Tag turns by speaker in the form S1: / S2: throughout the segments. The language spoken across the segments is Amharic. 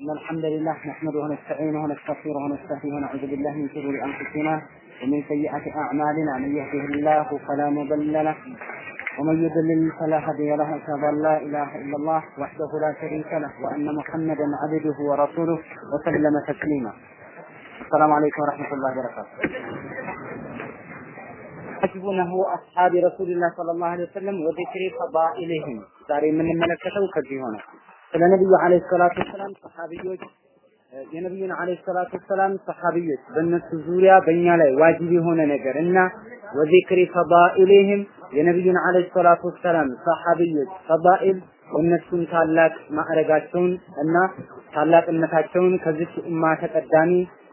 S1: إن الحمد لله نحمده ونستعينه ونستغفره ونستهديه ونعوذ بالله من شرور أنفسنا ومن سيئات أعمالنا من يهده الله فلا مضل له ومن يضلل فلا هادي له أشهد أن لا إله إلا الله وحده لا شريك له وأن محمدا عبده ورسوله وسلم تسليما السلام عليكم ورحمة الله وبركاته حسبونه أصحاب رسول الله صلى الله عليه وسلم وذكر فضائلهم ዛሬ የምንመለከተው ከዚህ ሆነ ስለ ነብዩ አለይሂ ሰላቱ ወሰላም ሰሃቢዎች የነብዩን አለይሂ ሰላቱ ወሰላም ሰሃቢዎች በእነሱ ዙሪያ በእኛ ላይ ዋጅብ የሆነ ነገር እና ወዚክሪ ፈዳኢልህም የነብዩን አለይሂ ሰላቱ ወሰላም ሰሃቢዎች ፈዳኢል እነሱን ታላቅ ማዕረጋቸውን እና ታላቅነታቸውን ከዚች ኡማ ተቀዳሚ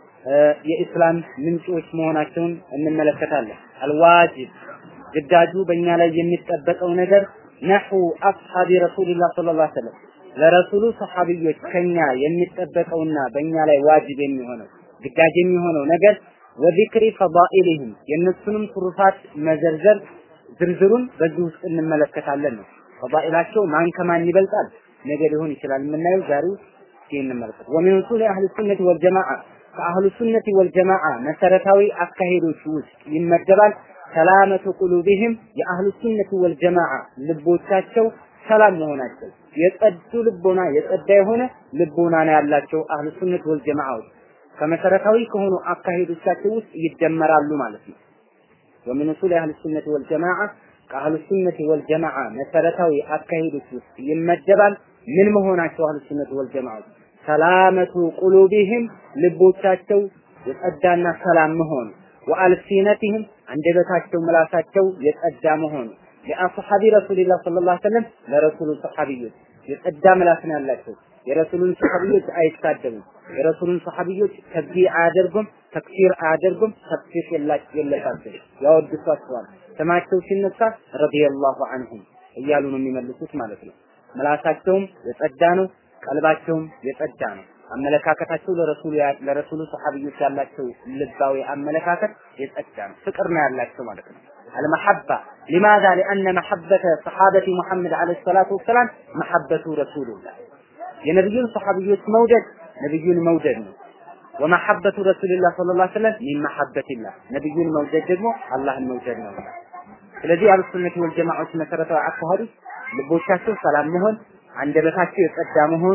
S1: የኢስላም ምንጮች መሆናቸውን እንመለከታለን። አልዋጅብ ግዳጁ በእኛ ላይ የሚጠበቀው ነገር ነሑ አስሐቢ ረሱልላህ ሰለላሁ ዐለይሂ ወሰለም ለረሱሉ ሰሐቢዎች ከኛ የሚጠበቀውና በእኛ ላይ ዋጅብ የሚሆነው ግዳጅ የሚሆነው ነገር ወዚክሪ ፈዳኢልህም የእነሱንም ትሩፋት መዘርዘር ዝርዝሩን በዚህ ውስጥ እንመለከታለን ነው። ፈዳኢላቸው ማን ከማን ይበልጣል ነገ ሊሆን ይችላል የምናየው ዛሬ እስኪ እንመለከት። ወሚን ኡሱሊ አህሊ ሱነቲ ወልጀማዓ ከአህሉ ሱነቲ ወልጀማዓ መሰረታዊ አካሄዶች ውስጥ ይመደባል ሰላመቱ ቁሉቢህም የአህሉ ሱነቲ ወልጀማዓ ልቦቻቸው ሰላም መሆናቸው የጸዱ ልቦና የጸዳ የሆነ ልቦና ነው ያላቸው አህሉ ሱነት ወልጀማዓዎች ከመሰረታዊ ከሆኑ አካሄዶቻቸው ውስጥ ይደመራሉ ማለት ነው። ወሚን ኡሱል አህሉ ሱነት ወልጀማዓ ከአህሉ ሱነት ወልጀማዓ መሰረታዊ አካሄዶች ውስጥ ይመደባል። ምን መሆናቸው አህሉ ሱነት ወልጀማዓዎች ሰላመቱ ቁሉቢህም ልቦቻቸው የጸዳና ሰላም መሆኑ ወአልሲነቲህም አንደበታቸው ምላሳቸው የጸዳ መሆኑ ለአስሐቢ ረሱልላህ ሰለላሁ ዐለይሂ ወሰለም ለረሱሉ ሰሐቢዮች የጸዳ ምላስ ነው ያላቸው። የረሱሉን ሰሐቢዮች አይሳደቡም። የረሱሉን ሰሐቢዮች ተብዲዕ አያደርጉም፣ ተክፊር አያደርጉም፣ ተክፊር የለባቸው ያወድሷቸዋል። ስማቸው ሲነሳ ረዲየላሁ ዐንሁም እያሉ ነው የሚመልሱት ማለት ነው። ምላሳቸውም የጸዳ ነው፣ ቀልባቸውም የጸዳ ነው። አመለካከታቸው ለረሱሉ ለረሱሉ ሰሐቢዮች ያላቸው ልባዊ አመለካከት የጸዳ ነው። ፍቅር ነው ያላቸው ማለት ነው። المحبة لماذا لأن محبة صحابة محمد عليه الصلاة والسلام محبة رسول الله የነብዩን ሰሐቢዮች መውደድ ነብዩን መውደድ ነው ወመሐበቱ ረሱልላህ ሰለላሁ ዐለይሂ ወሰለም ሚን መሐበቲላህ ነብዩን መውደድ ደግሞ አላህን መውደድ ነው ስለዚህ አህሉ ሱነት ወል ጀማዓዎች መሰረታዊ አካሄዱ ልቦቻቸው ሰላም መሆን አንደበታቸው የጸዳ መሆኑ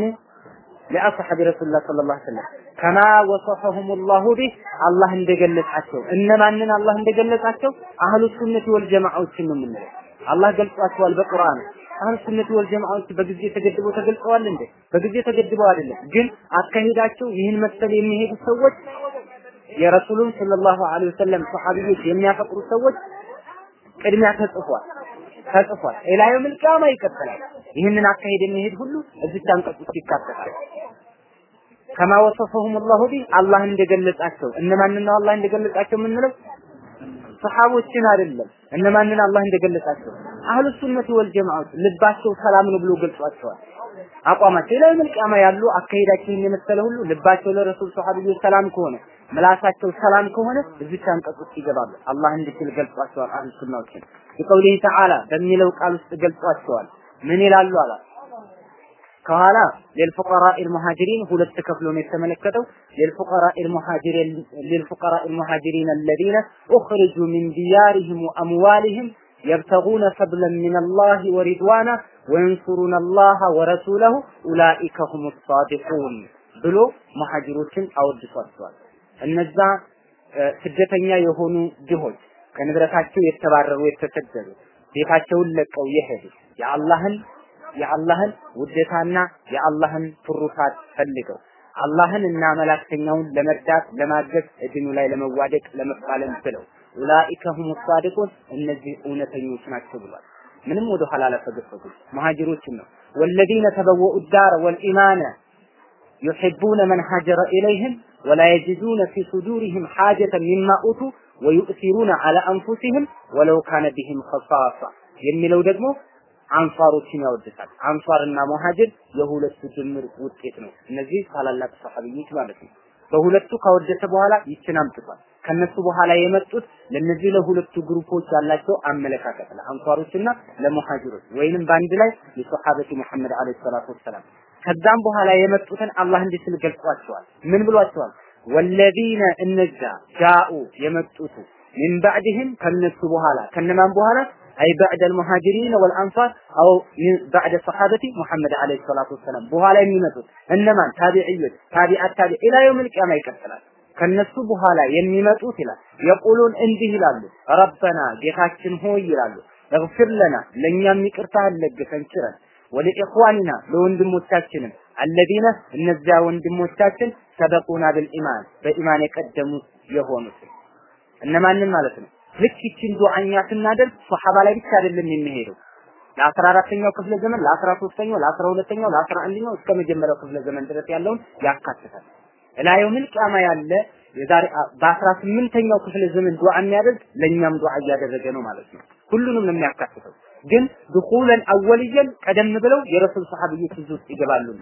S1: ለአስሐቢ ረሱልላህ ሰለላሁ ዐለይሂ ወሰለም ከማ ወሰፈሁም ላሁ ቢህ አላህ እንደገለጻቸው እነማንን አላህ እንደገለጻቸው አህሉ ሱነት ወል ጀማዓዎችን ነው የምንለው። አላህ ገልጿቸዋል በቁርአን። አህሉ ሱነት ወል ጀማዓዎች በጊዜ ተገድበው ተገልጸዋል እንዴ? በጊዜ ተገድበው አይደለም። ግን አካሄዳቸው ይህን መሰል የሚሄዱ ሰዎች የረሱሉን ሰለላሁ ዐለይሂ ወሰለም ሰሐቢዎች የሚያፈቅሩ ሰዎች ቅድሚያ ተጽፏል ተጽፏል። ኢላ የውመል ቂያማ ይቀጥላል። ይህንን አካሄድ የሚሄድ ሁሉ እዚች አንቀጽ ውስጥ ይካተታል። ከማ ወሰፈሁም አላሁ ቢህ አላህ እንደገለጻቸው እነማንን ነው አላህ እንደገለጻቸው የምንለው ሰሃቦችን አይደለም እነማንን አላህ እንደገለጻቸው አህሉ ሱነት ወል ጀማዓት ልባቸው ሰላም ነው ብሎ ገልጿቸዋል አቋማቸው ላይ መልቂያማ ያሉ አካሄዳቸውን የመሰለ ሁሉ ልባቸው ለረሱል ሰሃቢዎች ሰላም ከሆነ ምላሳቸው ሰላም ከሆነ እዚህ አንቀጽ ውስጥ ይገባሉ አላህ እንዲችል ገልጿቸዋል አህሉ ሱናዎችን በቀውሊህ ተዓላ በሚለው ቃል ውስጥ ገልጿቸዋል ምን ይላሉ አላ ከኋላ ለልፉቀራء المهاجرين ሁለት ከፍሎ ነው የተመለከተው ለልፉቀራء المهاجرين للفقراء المهاجرين الذين اخرجوا من ديارهم واموالهم يبتغون فضلا من الله ورضوانا وينصرون الله ورسوله اولئك هم الصادقون ብሎ መሐጅሮችን አወድሷቸዋል እነዛ ስደተኛ የሆኑ ድሆች ከንብረታቸው የተባረሩ የተሰደዱ ቤታቸውን ለቀው የሄዱ የአላህን የአላህን ውዴታና የአላህን ትሩፋት ፈልገው አላህን እና መላእክተኛውን ለመርዳት ለማገዝ እድኑ ላይ ለመዋደቅ ለመፋለም ብለው ኡላኢከ ሁሙ ሳዲቁን እነዚህ እውነተኞች ናቸው ብሏል። ምንም ወደ ኋላ አላፈገፈጉም። መሃጅሮችን ነው ወለዚነ ተበወኡ ዳር ወልኢማነ ዩሒቡነ መን ሀጀረ ኢለይህም ወላ የጅዱነ ፊ ሱዱሪህም ሓጀተ ሚማ ኡቱ ወዩእሲሩነ ዐላ አንፉሲህም ወለው ካነ ቢህም ኸሳሳ የሚለው ደግሞ አንሷሮችን ያወድሳል። አንሷርና ሙሃጅር የሁለቱ ድምር ውጤት ነው። እነዚህ ታላላቅ ሰሐቢዎች ማለት ነው። በሁለቱ ካወደሰ በኋላ ይችን አምጥቷል። ከነሱ በኋላ የመጡት ለነዚህ ለሁለቱ ግሩፖች ያላቸው አመለካከት ለአንሷሮችና ለሙሃጅሮች ወይንም በአንድ ላይ የሶሐበቲ መሐመድ አለይሂ ሰላቱ ወሰላም ከዛም በኋላ የመጡትን አላህ እንዲህ ሲል ገልጿቸዋል። ምን ብሏቸዋል? ወለዚነ እነዛ ጃኡ የመጡት ሚን ባዕድህም ከነሱ በኋላ ከነማን በኋላ አይ ባዕድ አልሙሃጅሪን ወልአንሳር አው ባዕድ ሰሓበቲ ሙሐመድ ዓለይሂ ሰላቱ ወሰላም በኋላ የሚመጡት እነማን ታቢዕዮች ታቢዓት ታቢዕ ኢላ የውመል ቂያማ ይቀጥላል። ከነሱ በኋላ የሚመጡት ይላል የቁሉን እንዲህ ይላሉ ረበና ጌታችን ሆይ ይላሉ እግፍር ለና ለእኛም ይቅርታህን ለግሰን ችረን ወለኢኽዋኒና ለወንድሞቻችንም አለዚነ እነዚያ ወንድሞቻችን ሰበቁና ብልኢማን በኢማን የቀደሙት የሆኑት እነማንን ማለት ነው ልክ ይችን ዱዓኛ ስናደርግ ሶሐባ ላይ ብቻ አይደለም የሚሄደው ለአስራ አራተኛው ክፍለ ዘመን ለአስራ ሶስተኛው ለአስራ ሁለተኛው ለአስራ አንደኛው እስከ መጀመሪያው ክፍለ ዘመን ድረስ ያለውን ያካትታል እላየውም ቂያማ ያለ የዛሬ በአስራ ስምንተኛው ክፍለ ዘመን ዱዓ የሚያደርግ ለእኛም ዱዓ እያደረገ ነው ማለት ነው ሁሉንም ነው የሚያካትተው ግን ድኹለን አወልየን ቀደም ብለው የረሱል ሰሐቢዎች እዚህ ውስጥ ይገባሉና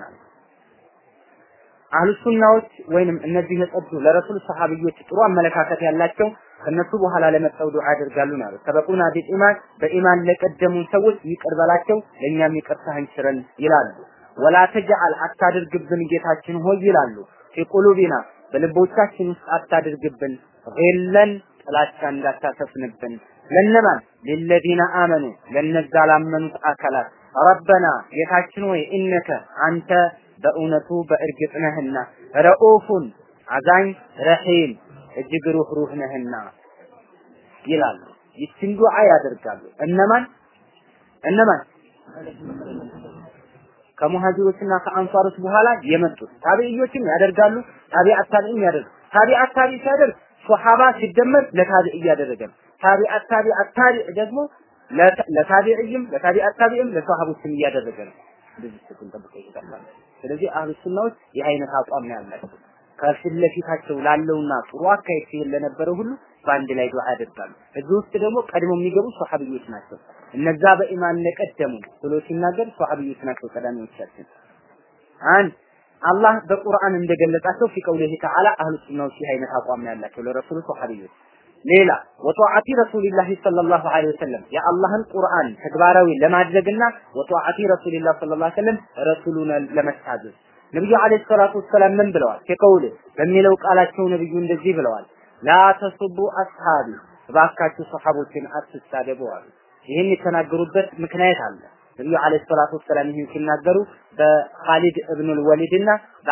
S1: አህሉ ሱናዎች ወይንም እነዚህ የጸዱ ለረሱል ሰሐቢዎች ጥሩ አመለካከት ያላቸው ከነሱ በኋላ ለመጣው ዱዓ ያደርጋሉ ማለት ሰበቁና ቢኢማን በኢማን ለቀደሙ ሰዎች ይቅር በላቸው ለእኛም ይቅርታህን ችረን ይላሉ። ወላ ተጅዐል አታድርግብን ጌታችን ሆይ ይላሉ። ፊቁሉቢና በልቦቻችን ውስጥ አታድርግብን ጌለን ጥላቻ እንዳታሰፍንብን ለነማን ሊለዚነ አመኑ ለነዛ ላመኑት አካላት ረበና ጌታችን ሆይ ኢነከ አንተ በእውነቱ በእርግጥ ነህና ረኡፉን አዛኝ ረሂም እጅግ ሩህሩህ ነህና ይላሉ። ይችን ዱዓ ያደርጋሉ። እነማን እነማን ከሙሃጅሮችና ከአንሷሮች በኋላ የመጡት ታቢዕዮችም ያደርጋሉ። ታቢዓት ታቢዕም ያደርጋሉ። ታቢዓት ታቢዕ ሲያደርግ ሶሐባ ሲደመር ለታቢዕ እያደረገ ነው። ታቢዓት ታቢዓት ታቢዕ ደግሞ ለታቢዕይም ለታቢዓት ታቢዕም ለሶሐቦችም እያደረገ ነው። እንደዚህ ስትል ጠብቀው ይገባል። ስለዚህ አህሉ ሱናዎች ይህ አይነት አቋም ነው ያላቸው። ከፊት ለፊታቸው ላለውና ጥሩ አካሄድ ሲሄድ ለነበረው ሁሉ በአንድ ላይ ዱዓ ያደርጋሉ። እዚህ ውስጥ ደግሞ ቀድሞ የሚገቡ ሷሐቢዮች ናቸው። እነዛ በኢማን ለቀደሙ ብሎ ሲናገር ሷሐቢዮች ናቸው ቀዳሚዎቻችን። አንድ አላህ በቁርአን እንደገለጻቸው ፊ ቀውሊሂ ተዓላ አህሉ ሱናዎች ይህ አይነት አቋም ነው ያላቸው ለረሱሉ ሷሐቢዮች። ሌላ ወጧዓቲ ረሱሊላሂ ሰለላሁ ዐለይሂ ወሰለም የአላህን ቁርአን ተግባራዊ ለማድረግና ወጧዓቲ ረሱሊላህ ሰለላሁ ዐለይሂ ወሰለም ረሱሉን ለመታዘዝ ነብዩ አለይሂ ሰላቱ ወሰላም ምን ብለዋል? ከቀውል በሚለው ቃላቸው ነብዩ እንደዚህ ብለዋል። ላ ተሱቡ አስሃቢ እባካችሁ ሰሐቦችን አትሳደቡ አሉ። ይህን የተናገሩበት ምክንያት አለ። ነብዩ አለይሂ ሰላቱ ወሰላም ይህን ሲናገሩ በኻሊድ እብኑል ወሊድና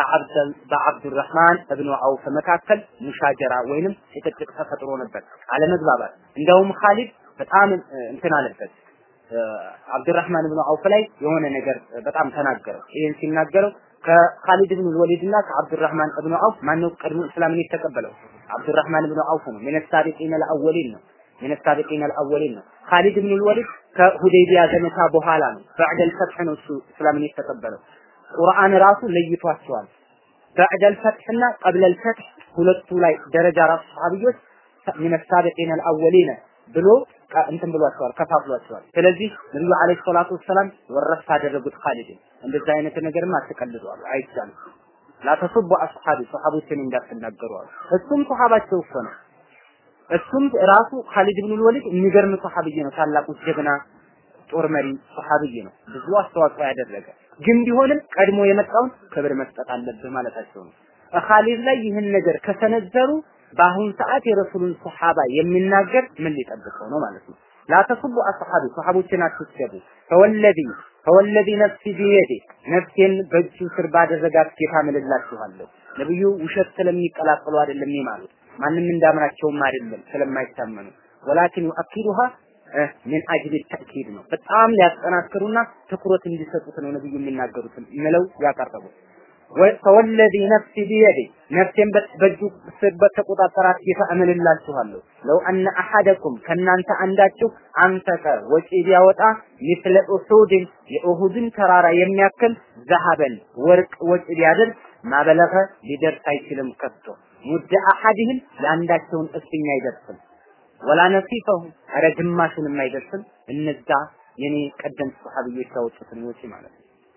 S1: በአብዱራህማን እብኑ አውፍ መካከል ሙሻጀራ ወይንም ጭቅጭቅ ተፈጥሮ ነበር፣ አለመግባባት። እንደውም ኻሊድ በጣም እንትን አለበት አብዱራህማን እብኑ አውፍ ላይ የሆነ ነገር በጣም ተናገረው። ይህን ሲናገረው ከኻሊድ ብን ወሊድ እና ከአብዱራህማን እብኑ አውፍ ማነው ቀድሞ እስላምን የተቀበለው? አብዱራህማን ብን አውፍ ነው። ሚነ ሳቢቂን አልአወሊን ነው። ሚነ ሳቢቂን አልአወሊን ነው። ኻሊድ ብን ወሊድ ከሁዴይቢያ ዘመቻ በኋላ ነው። በዕደል ፈትሕ ነው እሱ እስላምን የተቀበለው። ቁርአን ራሱ ለይቷቸዋል። በዕደል ፈትሕና ቀብለል ፈትሕ ሁለቱ ላይ ደረጃ ራሱ ሰሃቢዎች ሚነ ሳቢቂን አልአወሊን ብሎ እንትን ብሏቸዋል፣ ከፋፍሏቸዋል። ስለዚህ ነብዩ አለይሂ ሰላቱ ወሰላም ወረስ አደረጉት ኻሊድን። እንደዛ አይነት ነገርም አትቀልዱ አሉ፣ አይቻልም። ላተሱቡ አስሐቢ ሰሃቦችን እንዳትናገሩ አሉ። እሱም ሰሃባቸው እኮ ነው። እሱም ራሱ ኻሊድ ብን ወሊድ የሚገርም ሰሃብይ ነው። ታላቁ ጀግና ጦር መሪ ሰሃብይ ነው። ብዙ አስተዋጽኦ ያደረገ ግን ቢሆንም ቀድሞ የመጣውን ክብር መስጠት አለብህ ማለታቸው ነው። ኻሊድ ላይ ይህን ነገር ከሰነዘሩ በአሁን ሰዓት የረሱሉን ሰሃባ የሚናገር ምን ሊጠብቀው ነው ማለት ነው። ላተሱቡ አስሐቢ ሰሃቦችን አትስደቡ። ፈወለዚ ፈወለዚ ነፍሲ ቢየዲ ነፍሴን በእጁ ስር ባደረጋት ጌታ ምልላችኋለሁ። ነብዩ ውሸት ስለሚቀላቀሉ አይደለም የማሉት ማንም እንዳምናቸውም አይደለም ስለማይታመኑ ወላኪን ዩአኪዱሃ ምን አጅል ተእኪድ ነው። በጣም ሊያጠናክሩና ትኩረት እንዲሰጡት ነው ነብዩ የሚናገሩትን ምለው ያቀረቡት። ፈወለዚ ነፍሲ ቢየዲ ነፍሴን በእጁ ስር በተቆጣጠራት ጌታ እምልላችኋለሁ ለው አነ አሐደኩም ከእናንተ አንዳችሁ አንፈቀ ወጪ ቢያወጣ ሚስለ ኡሱድን የኡሁድን ተራራ የሚያክል ዘሀበን ወርቅ ወጪ ቢያደርግ ማበለፈ ሊደርስ አይችልም ከቶ ሙደ አሐድህም የአንዳቸውን እፍኝ አይደርስም ወላ ነሲፈሁ ኧረ ግማሹንም አይደርስም እነዛ የኔ ቀደምት ሰሃቢዎች ያወጡትን ወጪ ማለት ነው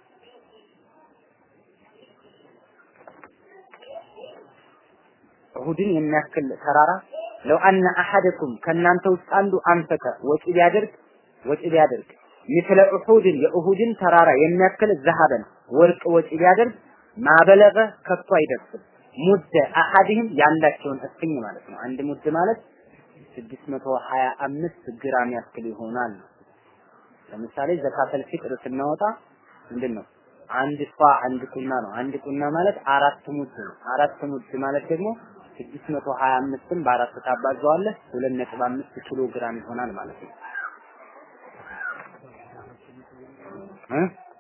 S1: እሁድን የሚያክል ተራራ ለው አነ አሐደኩም ከእናንተ ውስጥ አንዱ አንፈከ ወጪ ቢያደርግ ወጪ ቢያደርግ ምስለ ኡሁድን የኡሁድን ተራራ የሚያክል ዘሀበን ወርቅ ወጪ ቢያደርግ ማበለገ ከቶ አይደርስም። ሙደ አሐድህም ያላቸውን እፍኝ ማለት ነው። አንድ ሙድ ማለት 625 ግራም ያክል ይሆናል። ለምሳሌ ዘካተል ፊጥር ስናወጣ ምንድን ነው አንድ ሷ አንድ ቁና ነው። አንድ ቁና ማለት አራት ሙድ ነው። አራት ሙድ ማለት ደግሞ 625ን በአራት ታባዛዋለህ 2.5 ኪሎ ግራም ይሆናል ማለት ነው። እ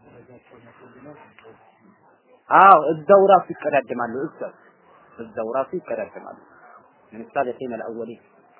S1: አዎ እዛው ራሱ ይቀዳደማሉ። እዛው እዛው ራሱ ይቀዳደማሉ። من السابقين الأولين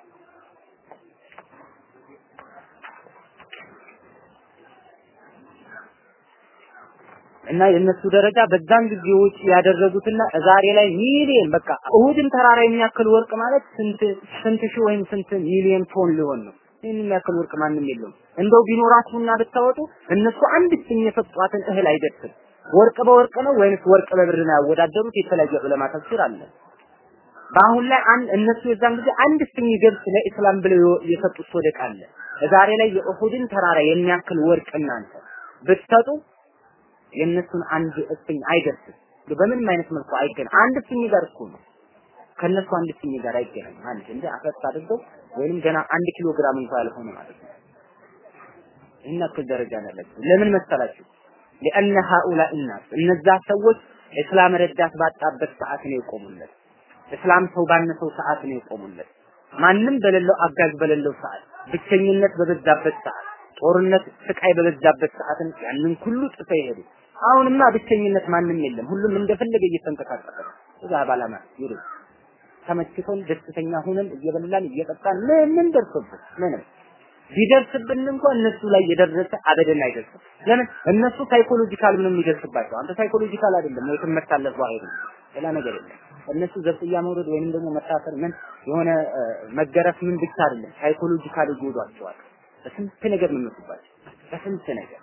S1: እና የእነሱ ደረጃ በዛን ጊዜ ውጭ ያደረጉትና ዛሬ ላይ ሚሊየን በቃ እሁድን ተራራ የሚያክል ወርቅ ማለት ስንት ስንት ሺህ ወይም ስንት ሚሊየን ቶን ሊሆን ነው። ይህን የሚያክል ወርቅ ማንም የለውም። እንደው ቢኖራችሁና ብታወጡ እነሱ አንድ ስኝ የሰጧትን እህል አይደርስም። ወርቅ በወርቅ ነው ወይንስ ወርቅ በብር ነው ያወዳደሩት? የተለያየ ዑለማ ተፍሲር አለ። በአሁን ላይ አንድ እነሱ የዛን ጊዜ አንድ ስኝ ገብስ ለኢስላም ብለው የሰጡት ሶደቅ አለ። ዛሬ ላይ የኡሁድን ተራራ የሚያክል ወርቅ እናንተ ብትሰጡ የእነሱን አንድ እፍኝ አይደርስም። በምንም አይነት መልኩ አይገናኝ። አንድ እፍኝ ጋር እኮ ነው ከነሱ አንድ እፍኝ ጋር አይገናኝ። አንድ እንደ አፈስ አድርገው ወይንም ገና አንድ ኪሎ ግራም እንኳን ያልሆነ ማለት ነው። ይህን ያክል ደረጃ ነው ያላቸው። ለምን መሰላችሁ? لأن هؤلاء الناس እነዛ ሰዎች እስላም ረዳት ባጣበት ሰዓት ነው የቆሙለት። እስላም ሰው ባነሰው ሰዓት ነው የቆሙለት። ማንም በሌለው አጋዥ በሌለው ሰዓት፣ ብቸኝነት በበዛበት ሰዓት፣ ጦርነት ስቃይ በበዛበት ሰዓት ያንን ሁሉ ጥፈው ይሄዱ። አሁንማ ብቸኝነት ማንም የለም። ሁሉም እንደፈለገ እየተንቀሳቀሰ ነው። እዛ ባላማ ይሩ ተመችቶን ደስተኛ ሆነን እየበላን እየጠጣን ምን ምን ደርሶብን ምንም ቢደርስብን እንኳን እነሱ ላይ የደረሰ አበደን አይደርስም። ለምን እነሱ ሳይኮሎጂካል ምንም የሚደርስባቸው አንተ ሳይኮሎጂካል አይደለም ወይ ትመታለህ አይደለም ሌላ ነገር የለም። እነሱ ዘብጥያ መውረድ ወይንም ደግሞ መታሰር ምን የሆነ መገረፍ ምን ብቻ አይደለም ሳይኮሎጂካል ይጎዷቸዋል። በስንት ነገር ነው የሚመጡባቸው በስንት ነገር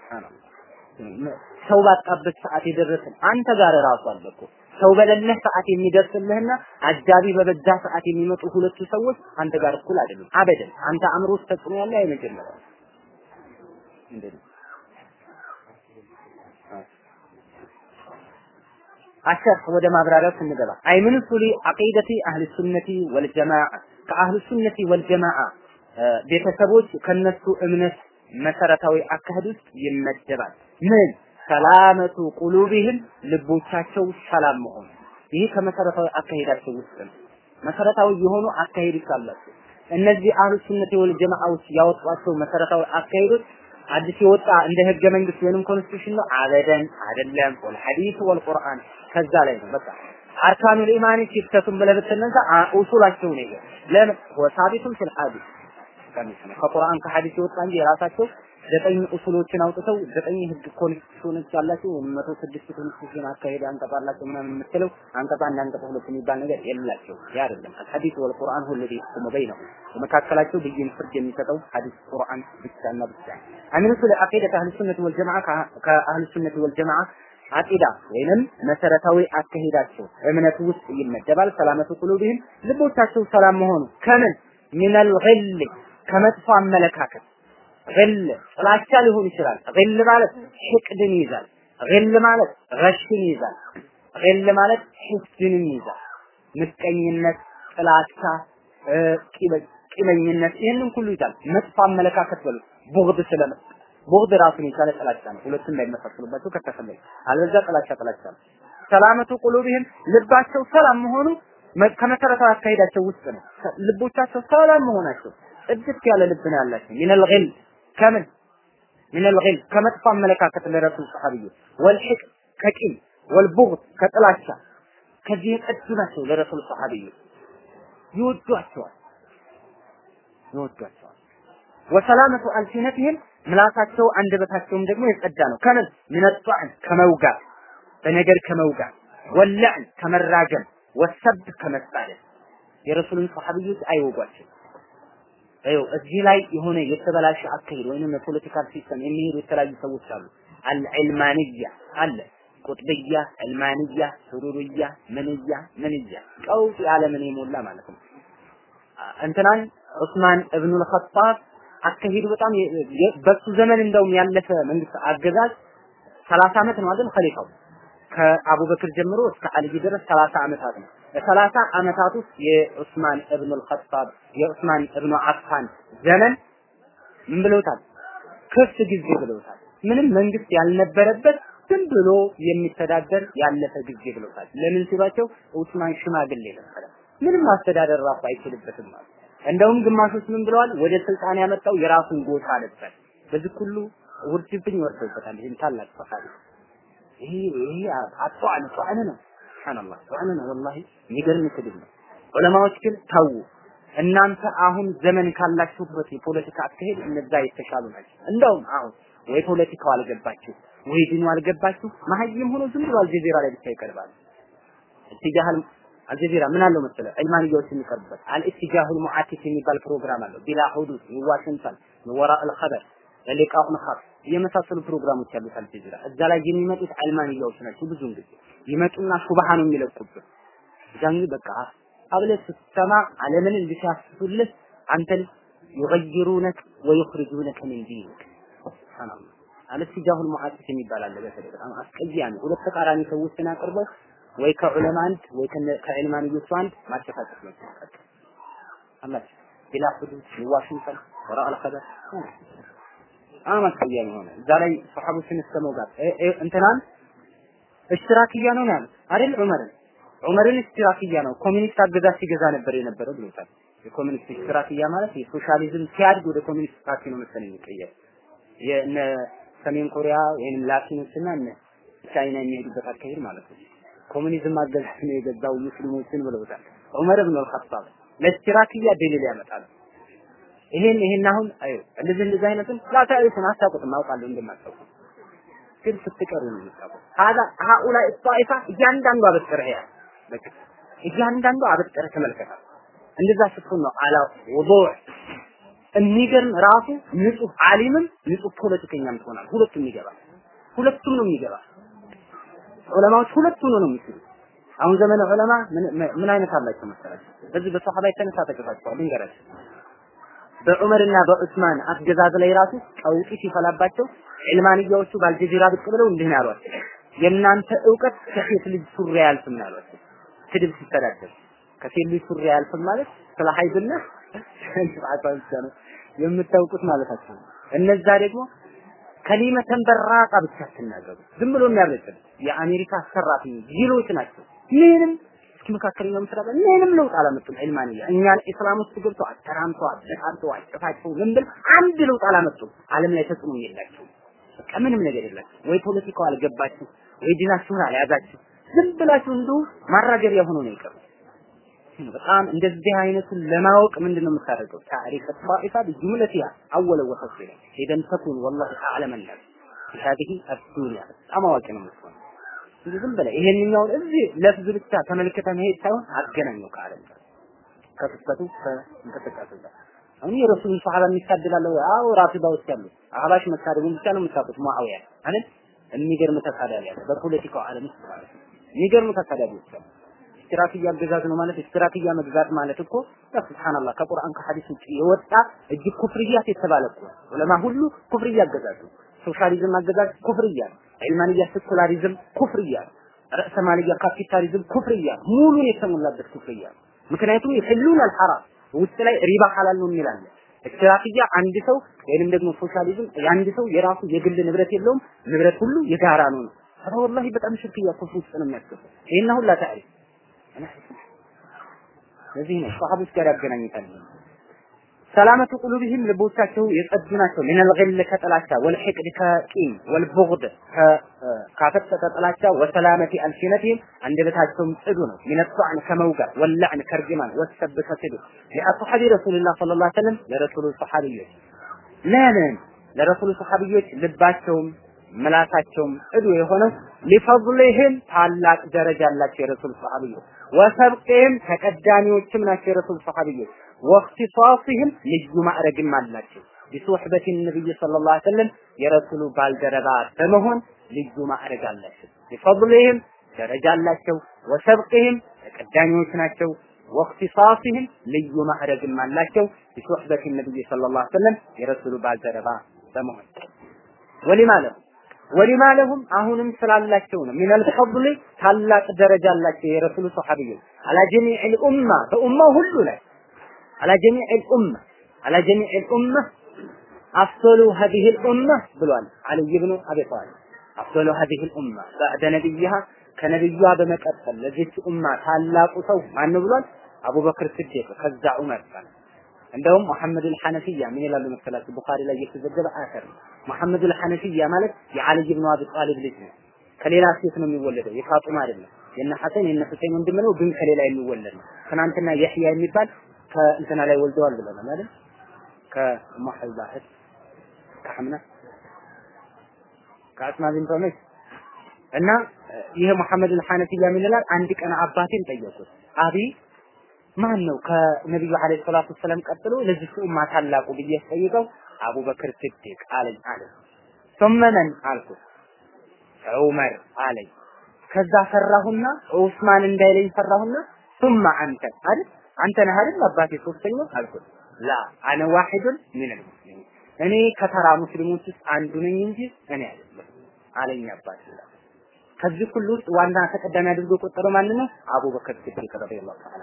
S1: ሰው ባጣበት ሰዓት የደረስን አንተ ጋር ራሱ አለ እኮ ሰው በሌለህ ሰዓት የሚደርስልህና አጃቢ በበዛ ሰዓት የሚመጡ ሁለቱ ሰዎች አንተ ጋር እኩል አይደሉም። አበደን አንተ አእምሮ ውስጥ ተጽዕኖ ያለ አይመጀመሪያው ምንድን ነው? አሸር ወደ ማብራሪያው ስንገባ አይ ምን ሱሊ አቂደቲ አህል ሱነቲ ወልጀማዓ ከአህል ሱነቲ ወልጀማዓ ቤተሰቦች ከነሱ እምነት መሰረታዊ አካሄድ ውስጥ ይመደባል። ምን ሰላመቱ ቁሉቢህም ልቦቻቸው ሰላም መሆን ይህ ከመሰረታዊ አካሄዳቸው ውስጥ ነው። መሰረታዊ የሆኑ አካሄዶች አላቸው። እነዚህ አህሉ ሱነት ወል ጀማዓዎች ያወጧቸው መሰረታዊ አካሄዶች አዲስ የወጣ እንደ ህገ መንግስት ወይንም ኮንስቲቱሽን ነው አበደን አይደለም። ወል ሐዲስ ወል ቁርአን ከዛ ላይ ነው በቃ አርካኑል ኢማን ሲተቱም ብለህ ብትነሳ ኡሱላቸው ነው ይሄ ለምን ወሳቢቱን ፊል ሐዲስ ከቁርአን ከሐዲስ የወጣ እንጂ የራሳቸው ዘጠኝ ኡሱሎችን አውጥተው ዘጠኝ ህግ ኮንስቲቱሽኖች ያላቸው መቶ ስድስት ኮንስቲቱሽን አካሄድ አንቀጽ አላቸው ምናምን የምትለው አንቀጽ አንድ አንቀጽ ሁለት የሚባል ነገር የላቸው። ያ አይደለም አልሐዲስ ወል ቁርአን ሁሉ ቢሁም በይነሁ በመካከላቸው ብይን ፍርድ የሚሰጠው ሐዲስ ቁርአን ብቻና ብቻ አሚነቱ ለአቂደት አህሉ ሱነት ወል ጀማዓ ከአህሉ ሱነት ወል ጀማዓ አቂዳ ወይንም መሰረታዊ አካሄዳቸው እምነቱ ውስጥ ይመደባል። ሰላመቱ ቁሉቢህም ልቦቻቸው ሰላም መሆኑ ከምን ሚነል ጊል ከመጥፎ አመለካከት ግል ጥላቻ ሊሆን ይችላል። ግል ማለት ሕቅድን ይይዛል። ግል ማለት ረሽን ይይዛል። ግል ማለት ሕስድንን ይይዛል። ምቀኝነት፣ ጥላቻ፣ ቂመኝነት ይህንን ሁሉ ይዛል። መጥፎ አመለካከት በሉ ቡግድ ስለመ ቡግድ ራሱን የቻለ ጥላቻ ነው። ሁለቱም እንዳይመሳሰሉባቸው ከተፈለገ አለዛ ጥላቻ ጥላቻ ነው። ሰላመቱ ቁሉቢህም ልባቸው ሰላም መሆኑ ከመሰረታዊ አካሄዳቸው ውስጥ ነው። ልቦቻቸው ሰላም መሆናቸው ጽድት ያለ ልብ ነው ያላቸው ሚነል ጊል ከምን ሚነል ጊል ከመጥፎ አመለካከት ለረሱል ሰሐቢዮች ወልሕቅ ከቂም ወልቡግድ ከጥላቻ ከዚህ የጸዱ ናቸው ለረሱል ሰሐቢዮች ይወዷቸዋል ይወዷቸዋል ወሰላመቱ አልሲነትህም ምላሳቸው አንደበታቸውም ደግሞ የጸዳ ነው ከምን ሚነጧዕን ከመውጋት በነገር ከመውጋት ወላዕን ከመራገም ወሰብ ከመሳደብ የረሱልን ሰሐቢዮች አይወጓቸው ይኸው እዚህ ላይ የሆነ የተበላሸ አካሄድ ወይንም የፖለቲካል ሲስተም የሚሄዱ የተለያዩ ሰዎች አሉ። አልዕልማንያ አለ ቁጥብያ፣ ዕልማንያ፣ ሱሩርያ፣ ምንያ ምንያ ቀውጥ ያለ ምን የሞላ ማለት ነው። እንትናን ዑስማን እብኑል ኸጣብ አካሄዱ በጣም በሱ ዘመን እንደውም ያለፈ መንግስት አገዛዝ 30 ዓመት ነው አይደል ኸሊፋው ከአቡበክር ጀምሮ እስከ አልይ ድረስ 30 ዓመታት ነው። በሰላሳ ዓመታት ውስጥ የዑስማን እብኑ አልኸጣብ የዑስማን እብኑ አፋን ዘመን ምን ብለውታል? ክፍት ጊዜ ብለውታል። ምንም መንግስት ያልነበረበት ዝም ብሎ የሚተዳደር ያለፈ ጊዜ ብለውታል። ለምን ሲሏቸው ዑስማን ሽማግሌ ነበረ፣ ምንም ማስተዳደር ራሱ አይችልበትም ማለት። እንደውም ግማሾች ምን ብለዋል? ወደ ስልጣን ያመጣው የራሱን ጎሳ ነበር። በዚህ ሁሉ ውርጅብኝ ወርዶበታል። ይህን ታላቅ ሰሃቢ ይሄ ይሄ አጧን ጧን ነው። ሱብሃንአላህ ጧን ነው ወላሂ የሚገርም ስድብ ነው። ዑለማዎች ግን ተው እናንተ አሁን ዘመን ካላችሁበት የፖለቲካ አካሄድ እነዛ የተሻሉ ናቸው። እንደውም አሁን ወይ ፖለቲካው አልገባችሁ ወይ ዲኑ አልገባችሁ መሀይም ሆኖ ዝም ብሎ አልጀዚራ ላይ ብቻ ይቀርባል። ኢትጃህል አልጀዚራ ምን አለው መሰለ ዒልማንያዎች የሚቀርቡበት አልኢትጃሁል ሙዓቲፍ የሚባል ፕሮግራም አለው ቢላ ሁዱድ ዋሽንግተን ወራ አልኸበር ለሊቃኡን ኻስ የመሳሰሉ ፕሮግራሞች ያሉት አልጀዚራ እዛ ላይ የሚመጡት ዒልማንያዎች ናቸው። ብዙውን ጊዜ ይመጡና ሹብሃ ነው የሚለቁብህ። እዛን በቃ አብለህ ስትሰማ ዓለምን እንዲሻፍቱልህ አንተን ይغيሩነክ ወይخرجونك من دينك ሱብሃንአላህ አልትጃሁል ሙዓሲስ የሚባል አለ። በተለይ በጣም አስቀያሚ ሁለት ተቃራኒ ሰዎችን አቅርበው ወይ ከዑለማ አንድ ወይ ከዕልማንዮቹ አንድ ማጨፋጨፍ ነው። አላህ ቢላ ሁዱድ ዋሽንግተን ወራ አልኸበር በጣም አስቀያሚ ሆነ። እዛ ላይ ሰሐቦችን እስከ መውጋት እንትናን እሽትራክያ ነው ያሉት አይደል ዑመርን ዑመርን እሽትራክያ ነው ኮሚኒስት አገዛዝ ሲገዛ ነበር የነበረው ብሎታል። የኮሚኒስት እሽትራክያ ማለት የሶሻሊዝም ሲያድግ ወደ ኮሚኒስት ፓርቲ ነው መሰለኝ የሚቀየር የእነ ሰሜን ኮሪያ ወይንም ላቲኖችና እነ ቻይና የሚሄዱበት አካሄድ ማለት ነው። ኮሙኒዝም አገዛዝ ነው የገዛው ሙስሊሞችን ብለውታል። ዑመር ብን አልኸጣብ ለእሽትራክያ ደሊል ያመጣል። ይሄን ይሄን አሁን አዩ እንደዚህ እንደዚህ አይነቱን ላታዩትን አታውቁትም፣ አውቃለሁ እንደማታውቁ ግን ስትቀሩ ነው የምታውቁት። ሀዛ ሀኡላ ጣኢፋ እያንዳንዱ አበጥረህ ያ በቃ እያንዳንዱ አበጥረህ ተመልከታ። እንደዛ ስትሆን ነው አላ ውዱዕ የሚገርም ራሱ ንጹህ ዓሊምም ንጹህ ፖለቲከኛም ትሆናል። ሁለቱም ይገባል። ሁለቱም ነው የሚገባ። ዑለማዎች ሁለቱም ነው የሚችሉ። አሁን ዘመነ ዑለማ ምን አይነት አላቸው መሰላችሁ? በዚህ በሰሃባ የተነሳ ተገፋቸዋል። ልንገራችሁ በዑመርና በዑስማን አገዛዝ ላይ ራሱ ቀውጢ ሲፈላባቸው ዕልማንያዎቹ በአልጀዚራ ብቅ ብለው እንዲህ ነው ያሏቸው፣ የእናንተ እውቀት ከሴት ልጅ ሱሪ አያልፍም ነው ያሏቸው። ስድብ ሲተዳደር ከሴት ልጅ ሱሪ አያልፍም ማለት ስለ ሀይድና ብቻ ነው የምታውቁት ማለታቸው ነው። እነዛ ደግሞ ከሊመተን በራቃ ብቻ አትናገሩ። ዝም ብሎ የሚያብለጭል የአሜሪካ ሰራተኞች ጅሎች ናቸው። ምንም እስኪ መካከለኛው ምስራቅ ምንም ለውጥ አላመጡም። ዒልማንያ እኛን ኢስላም ውስጥ ገብተው አተራምተው አበጣርተው አጨፋጭተው ምን ብል አንድ ለውጥ አላመጡም። ዓለም ላይ ተጽዕኖ የላቸው። በቃ ምንም ነገር የላቸው። ወይ ፖለቲካው አልገባችሁ፣ ወይ ዲናችሁን አልያዛችሁ። ዝም ብላችሁ እንዲሁ ማራገቢያ ሆኖ ነው የቀሩት። በጣም እንደዚህ አይነቱን ለማወቅ ምንድነው የምታደርገው? ታሪክ ጣኢፋ بجملتها اول وخصيصا اذا تكون والله اعلم الناس في هذه الدنيا በጣም አዋቂ ነው የምትሆነው። እንጂ ዝም ብለህ ይሄንኛውን እዚህ ለፍዝ ብቻ ተመልክተ መሄድ ሳይሆን አገናኘው ከዓለም ጋር ከክስተቱ ከእንቅስቃሴው ጋር አሁን የረሱሉን ሰሃባ የሚሳደባለው አዎ ራፊዳ ውስጥ ያሉ አህባሽ መሳደቡን ብቻ ነው የምታውቁት ሙአዊያ አይደል የሚገርም ተሳዳቢ ያለ በፖለቲካው ዓለም ውስጥ ማለት ነው የሚገርም ተሳዳቢዎች አሉ ኢስቲራክያ አገዛዝ ነው ማለት ኢስቲራክያ መግዛት ማለት እኮ ሱብሃንአላህ ከቁርአን ከሐዲስ ውጭ የወጣ እጅግ ኩፍርያት የተባለ እኮ ዑለማ ሁሉ ኩፍርያ አገዛዝ ነው ሶሻሊዝም አገዛዝ ኩፍርያ ነው ዒልማንያ ሴኩላሪዝም ኩፍርያ ነው ረእሰ ማልያ ካፒታሊዝም ኩፍርያ ነው ሙሉን የተሞላበት ኩፍርያ ነው ምክንያቱም ይሕሉን አልሐራም ውስጥ ላይ ሪባ ሐላል ነው የሚላለ ኢስቲራክያ አንድ ሰው ወይንም ደግሞ ሶሻሊዝም የአንድ ሰው የራሱ የግል ንብረት የለውም ንብረት ሁሉ የጋራ ነው ነው ወላሂ በጣም ሽርክያ ኩፍር ውስጥ ነው የሚያስገባው ይሄን ሁላ ታሪፍ ለዚህ ነው ሰሃቦች ጋር ያገናኝታል። ሰላመቱ ቁሉብህም ልቦቻቸው የጸዱ ናቸው። ሚነል ገል ከጥላቻ ወልሕቅድ ከቂም ወልቡግድ ካፈጠጠ ጥላቻ ወሰላመቲ አልሲነቲህም አንደበታቸውም ጽዱ ነው። ሚነ ጧዕን ከመውጋት ወላዕን ከርጅማን ወሰብ ከስድብ ለአስሓቢ ረሱልላህ ሰለላሁ ዐለይሂ ወሰለም ለረሱሉ ሰሓቢዮች ለምን ለረሱሉ ሰሓቢዮች ልባቸውም ምላሳቸውም ጽዱ የሆነው ሊፈضልህም ታላቅ ደረጃ አላቸው የረሱል ሰሃቢዮች ወሰብቅህም ተቀዳሚዎችም ናቸው የረሱል ሰሃቢዮች ወእክትሳስህም ልዩ ማዕረግም አላቸው ቢሱሕበት ነቢይ ሰለላሁ ዐለይሂ ወሰለም የረሱሉ ባልደረባ በመሆን ልዩ ማዕረግ አላቸው ሊፈضልህም ደረጃ አላቸው ወሰብቅህም ተቀዳሚዎች ናቸው ወክቲሳሲህም ልዩ ማዕረግም አላቸው ቢሶሕበት ነብይ ሰለላሁ ዐለይሂ ወሰለም የረሱሉ ባልደረባ በመሆን ወሊማ ለሁም ወሊማ ለሁም አሁንም ስላላቸው ነው ሚነል ፈድል ታላቅ ደረጃ አላቸው የረሱሉ ሰሐቢዮች አላ ጀሚዕል ኡማ በኡማው ሁሉ ላይ አላ ጀሚዕል ኡማ አላ ጀሚዕል ኡማ አፍሰሉ هذه الأمة ብሏል አልይ ብኑ አቢ ጣሊብ አፍሰሉ هذه الأمة بعد نبيها ከነብዩዋ በመቀጠል ለዚች ኡማ ታላቁ ሰው ማን ብሏል? አቡበክር ስዲቅ ከዛ ዑመር ጋር እንደውም መሐመድ አልሐነፊያ ምን ይላሉ መሰላችሁ? ቡኻሪ ላይ የተዘገበ አሰር ነው። መሐመድ አልሐነፊያ ማለት የዓሊ ብኑ አቢ ጣሊብ ልጅ ነው። ከሌላ ሴት ነው የሚወለደው፣ የፋጡማ አይደለም። የነ ሐሰን የነ ሁሴን ወንድም ነው፣ ግን ከሌላ የሚወለድ ነው። ትናንትና የህያ የሚባል ከእንትና ላይ ወልደዋል ብለናል አይደል? ከኡሙ ሐቢባ እህት ከሐምና ከአስማ ቢንት ዑመይስ እና ይሄ መሐመድ አልሐነፊያ ምን ይላል? አንድ ቀን አባቴን ጠየቁት። አቢ ማን ነው ከነቢዩ አለይሂ ሰላቱ ወሰለም ቀጥሎ ለዚህ ኡማ ታላቁ ብዬ ጠይቀው አቡበክር ስዲቅ አለኝ አለ። ثم من አልኩት ዑመር አለኝ። ከዛ ፈራሁና ዑስማን እንዳይለኝ ፈራሁና ثم አንተ አይደል አንተ ነህ አይደል አባቴ ሶስተኛው አልኩት። ላ አነ ዋሂዱን ሚን አልሙስሊሚን እኔ ከተራ ሙስሊሞች ውስጥ አንዱ ነኝ እንጂ እኔ አይደለም አለኝ አባቴ ከዚህ ሁሉ ውስጥ ዋና ተቀዳሚ አድርጎ የቆጠረው ማን ነው? አቡበከር ሲዲቅ ረዲየላሁ ተዓላ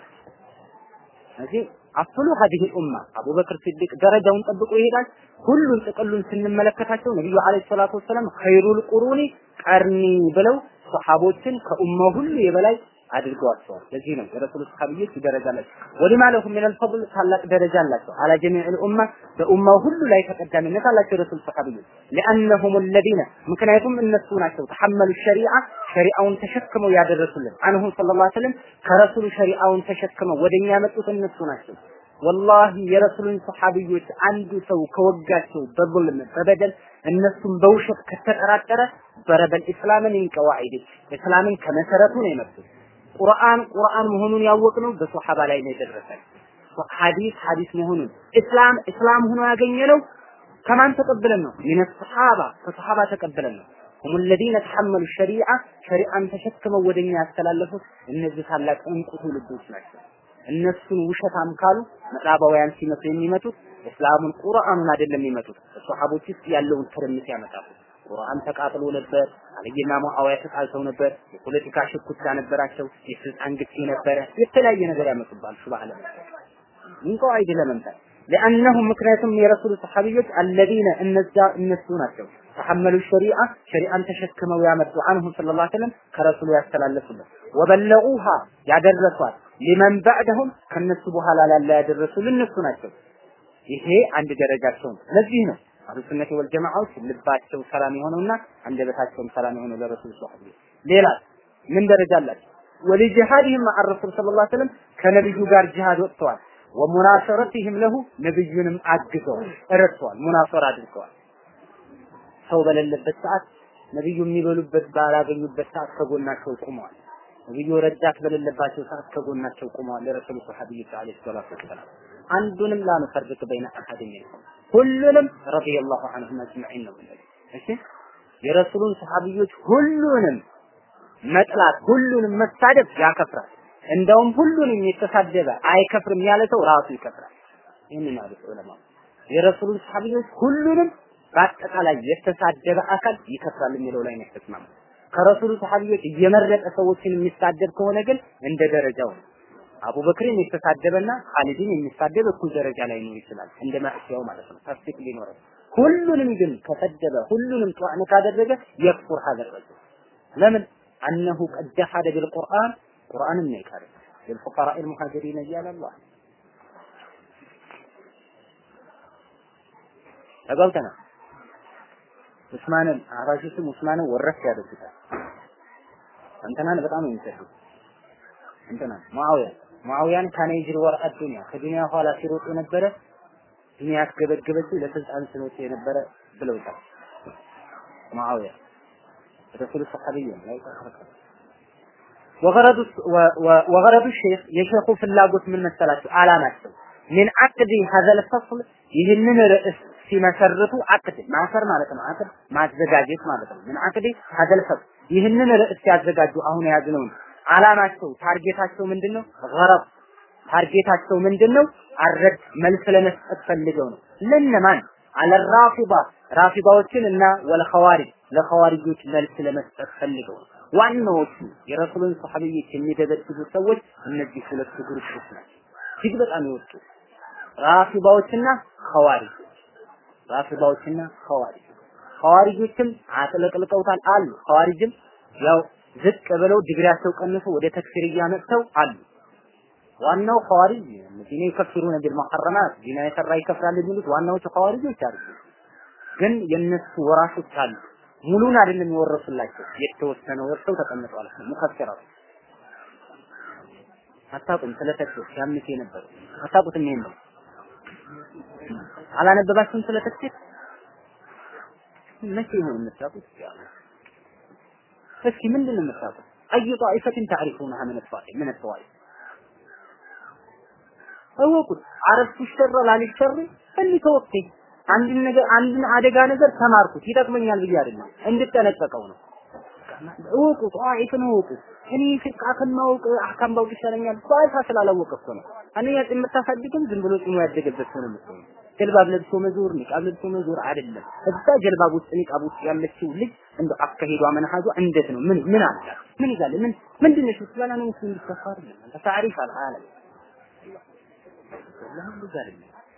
S1: እዚህ አፍሉ ሀዲህ ኡማ አቡበክር ሲዲቅ ደረጃውን ጠብቆ ይሄዳል። ሁሉን ጥቅሉን ስንመለከታቸው ነብዩ አለይሂ ሰላቱ ወሰለም ኸይሩል ቁሩኒ ቀርኒ ብለው ሰሃቦችን ከኡማው ሁሉ የበላይ አድርገዋቸዋል። ለዚህ ነው የረሱል ሰሃቢዎች ደረጃ አላቸው። ወሊማ ለሁም ሚነል ፈድል ታላቅ ደረጃ አላቸው። አላ ጀሚዕል ኡማ በኡማው ሁሉ ላይ ተቀዳሚነት አላቸው የረሱል ሰሃቢዎች ለአነሁም الذين ምክንያቱም እነሱ ናቸው ተሐመሉ ሸሪዓ ሸሪዓውን ተሸክመው ያደረሱልን አንሁ ሰለላሁ ዐለይሂ ወሰለም ከረሱሉ ሸሪዓውን ተሸክመው ወደኛ ያመጡት እነሱ ናቸው። ወላሂ የረሱሉን ሰሃቢዎች አንዱ ሰው ከወጋቸው በظلم በበደል እነሱም በውሸት ከተጠራጠረ በረበል ኢስላምን እንቀዋዒድ እስላምን ከመሰረቱ ነው የመጡት። ቁርአን ቁርአን መሆኑን ያወቅነው በሶሐባ ላይ ነው የደረሰን። ሐዲስ ሐዲስ መሆኑን እስላም እስላም ሆኖ ያገኘነው ከማን ተቀብለን ነው? ሚነ ሶሐባ ከሶሐባ ተቀብለን ነው። هم الذين تحملوا الشريعة ሸሪዓን ተሸክመው ወደኛ ያስተላለፉት እነዚህ ታላቅ እንቁ ትውልዶች ናቸው። እነሱን ውሸታም ካሉ ምዕራባውያን ሲመቱ የሚመቱት እስላሙን ቁርአኑን አይደለም የሚመቱት ሶሐቦች ውስጥ ያለውን ትርምስ ያመጣሉ። ቁርአን ተቃጥሎ ነበር። አልይና ሙአዊያ ተጣልተው ነበር። የፖለቲካ ሽኩቻ ነበራቸው። የስልጣን ግፊ ነበረ። የተለያየ ነገር ያመጡባል። ሱብሃነ ምን ቀዋይድ ለመምጣት لأنهم ምክንያቱም የረሱል ሰሐቢዎች الذين እነዛ እነሱ ናቸው ተሐመሉ ሸሪዓ ሸሪዓን ተሸክመው ያመጡ አንሁ ሰለላሁ ዐለይሂ ወሰለም ከረሱሉ ያስተላለፉልን ወበለዑሃ ያደረሷት ሊመን ባዕደሁም ከነሱ በኋላ ላለ ያደረሱ እነሱ ናቸው። ይሄ አንድ ደረጃቸው ነው። ለዚህ ነው አህሉ ሱነቲ ወል ጀማዓዎች ልባቸው ሰላም የሆነውና አንደበታቸውም ሰላም የሆነው ለረሱል ሰለላሁ ዐለይሂ ሌላ ምን ደረጃ አላቸው? ወሊጂሃድህም መዓ ረሱል ሰለላሁ ዐለይሂ ወሰለም ከነብዩ ጋር ጂሃድ ወጥተዋል። ወሙናሰረቲህም ለሁ ነብዩንም አግዘዋል፣ ረድተዋል፣ ሙናሰራ አድርገዋል። ሰው በሌለበት ሰዓት ነብዩ የሚበሉበት ባላገኙበት ሰዓት ከጎናቸው ቆመዋል። ነብዩ ረዳት በሌለባቸው ሰዓት ከጎናቸው ቆመዋል። ለረሱል ሰሐቢዎች አለይሂ ሰላቱ ወሰላም አንዱንም ላንፈርቅ በይነ አሐድ ሚንሁም ሁሉንም ረዲየላሁ ዐንሁም አጅመዒን ነው ብለን እሺ የረሱሉን ሰሐቢዎች ሁሉንም መጥላት ሁሉንም መሳደብ ያከፍራል። እንደውም ሁሉንም የተሳደበ አይከፍርም ያለ ሰው ራሱ ይከፍራል። ይህንን ያሉት ዑለማ የረሱሉን ሰሐቢዎች ሁሉንም በአጠቃላይ የተሳደበ አካል ይከፍራል የሚለው ላይ ነው የተስማሙ። ከረሱሉ ሰሐቢዎች እየመረጠ ሰዎችን የሚሳደብ ከሆነ ግን እንደ ደረጃው ነው። አቡበክርን የተሳደበና ኻሊድን የሚሳደብ እኩል ደረጃ ላይ ነው ይችላል። እንደ ማዕሲያው ማለት ነው። ተፍሲቅ ሊኖረው ሁሉንም ግን ከሰደበ ሁሉንም ጧዕን ካደረገ የክፉር ሀገር ረጅል ለምን አነሁ ቀድ ጀሐደ ቢልቁርአን ቁርአንን ነው የካደ للفقراء المهاجرين እያለ አላህ ተጋብተናል። ዑስማንን አህባሾችም ዑስማንን ወረስ ያደርጉታል። እንትናን በጣም የሚሰዱት እንትናን ሙአዊያ ሙአዊያን ካነ ይጅሪ ወርአ ዱንያ ከዱንያ ኋላ ሲሮጥ የነበረ ዱንያ ያስገበገበችው ለስልጣን ስለወጣ የነበረ ብለውታል። ሙአዊያ ረሱል ሰሐቢይ ላይ ተከረከረ ወገረዱ ወገረዱ ሼክ የሼኹ ፍላጎት ምን መሰላችሁ? አላማቸው ምን አቅዲ ሀዘል ፈስል ይህንን ርዕስ ሲመሰርቱ አቅድ ማሰር ማለት ነው። አቅድ ማዘጋጀት ማለት ነው። ምን አቅዲ ሀዘል ፈስል ይህንን ርዕስ ሲያዘጋጁ አሁን የያዝነውን አላማቸው ታርጌታቸው ምንድነው? ገረብ ታርጌታቸው ምንድነው? አረድ መልስ ለመስጠት ፈልገው ነው። ለነማን አለራፊባ ራፊባዎችን እና ወልኸዋሪጅ ለኸዋሪጆች መልስ ለመስጠት ፈልገው ነው። ዋናዎቹ የረሱልን ሰሐቢዎች የሚደበድቡ ሰዎች እነዚህ ሁለቱ ግሩፖች ናቸው። እጅግ በጣም የወጡ ራፊባዎችና ኸዋሪጅ ራፊባዎችና ኸዋሪጅ ኸዋሪጆችም አጥለቅልቀውታል አሉ። ኸዋሪጅም ያው ዝቅ ብለው ዲግሪያቸው ቀንሶ ወደ ተክፊር እያመጥተው አሉ። ዋናው ኸዋሪጅ እነዚህ ይከፍሩነ ቢልሙሐረማት ዲና የሰራ ይከፍራል የሚሉት ዋናዎቹ ኸዋሪጆች አይደሉም። ግን የነሱ ወራሾች አሉ። ሙሉን አይደለም የወረሱላቸው የተወሰነ ወርሰው ተቀምጠዋል። ሙከፈራው አታውቁም ስለ ተክፊር ያምት የነበሩ አታውቁትም። ይሄን ነው አላነበባችሁም ስለ ተክፊር መቼ ይሆን የምታውቁት? እስኪ ምንድን ነው የምታውቁት? አይ ጣኢፈትን ታሪፉነሃ ምን ጧኢ ምን ጧኢ እወቁት። አረፍቱ ሸረ ላልሸር እኒ ተወከይ አንድን ነገር አንድን አደጋ ነገር ተማርኩት ይጠቅመኛል ብዬ አይደለም እንድጠነቀቀው ነው። እወቁ ጧኢፍን እወቁ። እኔ ፍቃ ከማወቅ አህካም ባውቅ ይሻለኛል። ጧኢፋ ስላላወቀ እኮ ነው። አንደኛ የምታሳድግም ዝም ብሎ ጽሙ ያደገበት ሰው ነው የምትሆነው። ጀልባብ ለብሶ መዞር ኒቃብ ለብሶ መዞር አይደለም። እዛ ጀልባብ ውስጥ ኒቃብ ውስጥ ያለችው ልጅ እንደ አካሄዷ መንሃጇ እንዴት ነው? ምን ምን አላት? ምን ይዛል? ምን ምንድን ነሽ? ስለላ ነው ሙስሊም ሊከፋር ነው። አንተ ታሪፍ አልዓለም ለምን ይዛል?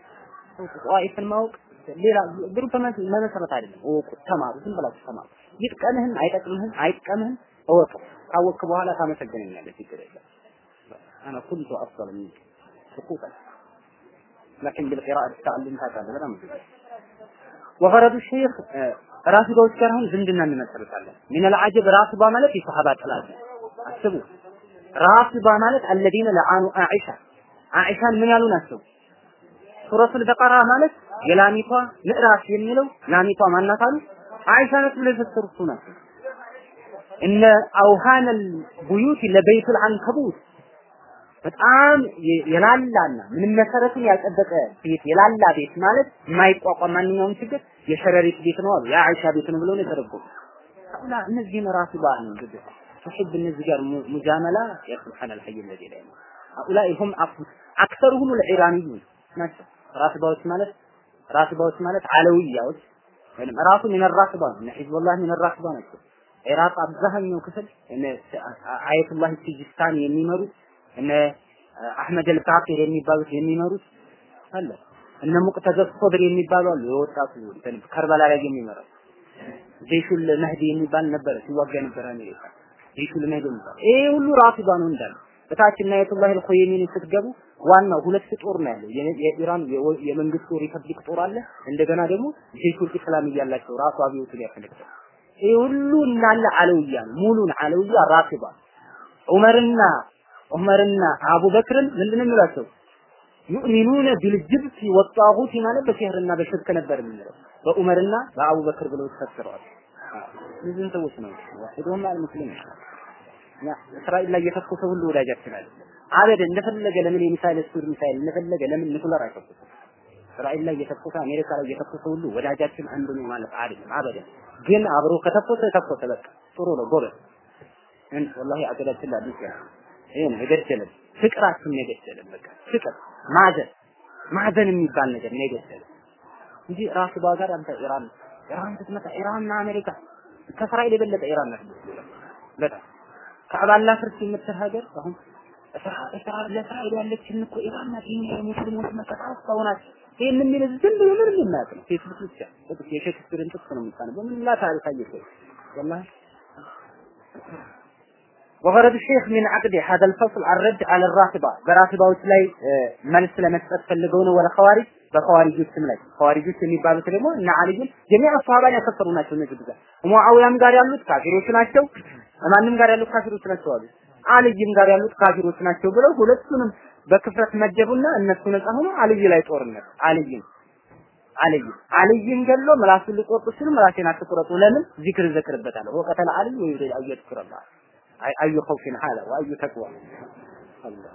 S1: ጧኢፍን ማወቅ ሌላ ግሩፕ መመሰረት አይደለም። እወቁ፣ ተማሩ፣ ዝም ብላችሁ ተማሩ። ይጥቀምህም አይጠቅምህም አይጥቀምህም እወቁ። ካወቅክ በኋላ ታመሰግነኛለህ። ችግር የለም። አና ኩንቱ አፍضل منك سقوطا لكن بالقراءة تتعلم ታውቃለህ በጣም ብዙ ወፈረዱ ሼክ ራፊዳዎች ጋር አሁን ዝምድና እንመሰርታለን። ሚን አልዓጀብ ራፊዳ ማለት የሰሃባ ጥላት አስቡ። ራፊዳ ማለት አለዚነ ለአኑ አኢሻ አኢሻን ምን ያሉ ናቸው? ሱረቱል በቀራ ማለት የላሚቷ ምዕራፍ የሚለው ላሚቷ ማናት አሉ? አይሻ ናት ብለው የፈሰሩት ናቸው። እነ አውሃነል ቡዩት ለበይቱል አንከቡት በጣም የላላና ምንም መሰረቱን ያልጠበቀ ቤት የላላ ቤት ማለት የማይቋቋም ማንኛውም ችግር የሸረሪት ቤት ነው አሉ። የአይሻ ቤት ነው ብለው ነው የተረጎሙ። ላ እነዚህን ራሱ ባል ነው እንግዲህ ትሕብ እነዚህ ጋር ሙጃመላ ያ ሱብሓነል ሐይ الذي لا يموت هؤلاء هم أكثرهم العيرانيون ናቸው። ራስባዎች ማለት ራስባዎች ማለት አለውያዎች ወይም ራሱ ሚን ራስባ ነው። ሒዝቡላህ ሚን ራስባ ናቸው። ኢራቅ አብዛኛው ክፍል እነ አየቱላህ ሲጂስታን የሚመሩት እነ አህመድ አልባቂር የሚባሉት የሚመሩት አለ እነ ሙቅተደ ሶብር የሚባሉ አሉ። የወጣቱ እንትን ከርበላ ላይ የሚመራው ጀይሹል መህዲ የሚባል ነበረ ሲዋጋ ነበር አሜሪካ ጀይሹል መህዲ የሚባል ይሄ ሁሉ ራፊዳ ነው እንዳለ በታች እና አየቱላህ አልኹየሚኒ ስትገቡ ዋናው ሁለት ጦር ነው ያለው። የኢራን የመንግስቱ ሪፐብሊክ ጦር አለ። እንደገና ደግሞ ጀይሹል ኢስላም እያላቸው ራሱ አብዮቱን ያፈነቅታል። ይሄ ሁሉ እንዳለ አለውያ ነው። ሙሉን አለውያ ራፊዳ ዑመርና ዑመርና አቡበክርን ምንድን ነው የሚላቸው? ዩእሚኑነ ቢልጅብት ወጣሁት ማለት በሲህርና በሽርክ ነበር የምንለው በዑመርና በአቡበክር ብለው ተፈስረዋል። እነዚህን ሰዎች ነው ዋሂዱሁም አልሙስሊም ያ እስራኤል ላይ የተኮሰ ሁሉ ወዳጃችን አለ አበደ እንደፈለገ ለምን የሚሳይል ስቱር ሚሳይል እንደፈለገ ለምን ኒኩለር አይተኩስም? እስራኤል ላይ የተኮሰ አሜሪካ ላይ የተኮሰ ሁሉ ወዳጃችን አንዱ ነው ማለት አይደለም። አበደ ግን አብሮ ከተኮሰ ተኮሰ በቃ ጥሩ ነው ጎበዝ። እን ወላሂ አገዳችን ላይ ይችላል ይሄ ነው የገደለን ፍቅራችን ነው የገደለን። በቃ ፍቅር ማዘን ማዘን የሚባል ነገር ነው የገደለን እንጂ ራሱ ጋር አንተ ኢራን ኢራን ስትመጣ ኢራንና አሜሪካ ከእስራኤል የበለጠ ኢራን ናት በጣም ከአባላ ፍርስ የምትል ሀገር አሁን ለእስራኤል ያለችን እኮ ኢራን ናት። ይሄ የሙስሊሞች መከታ ናት። ይሄን የሚል ዝም ብሎ ምንም የማያውቅ ነው። ፌስቡክ ብቻ ጥቅስ የሼክስፒርን ጥቅስ ነው የምታነበው። ምንም ላ ታሪክ አየሰው ወላሂ وغرض الشيخ من عقد هذا الفصل الرد على الرافضة በራፊዳዎች ላይ መልስ ለመስጠት ፈልገው ነው ወለ ኸዋሪጅ በኸዋሪጆች ስም ላይ ኸዋሪጆች የሚባሉት ደግሞ እና አልይን ጀሚዓ ሷሃባን ያከፈሩ ናቸው። እነዚህ ብዛት ሙአዊያም ጋር ያሉት ካፊሮች ናቸው። ማንም ጋር ያሉት ካፊሮች ናቸው አሉ። አልይም ጋር ያሉት ካፊሮች ናቸው ብለው ሁለቱንም በክፍረት መደቡና እነሱ ነፃ ሆኖ አልይ ላይ ጦርነት አልይም አልይ አልይን ገሎ ምላሱን ሊቆርጡ ሲሉ ምላሴን አትቁረጡ ለምን ዚክር ዘክርበታለሁ ወቀተል አልይ ወይ ይሪድ አየት ኩረላ አዩ ኸውፊን ሐላ ወአዩ ተቅዋ አላህ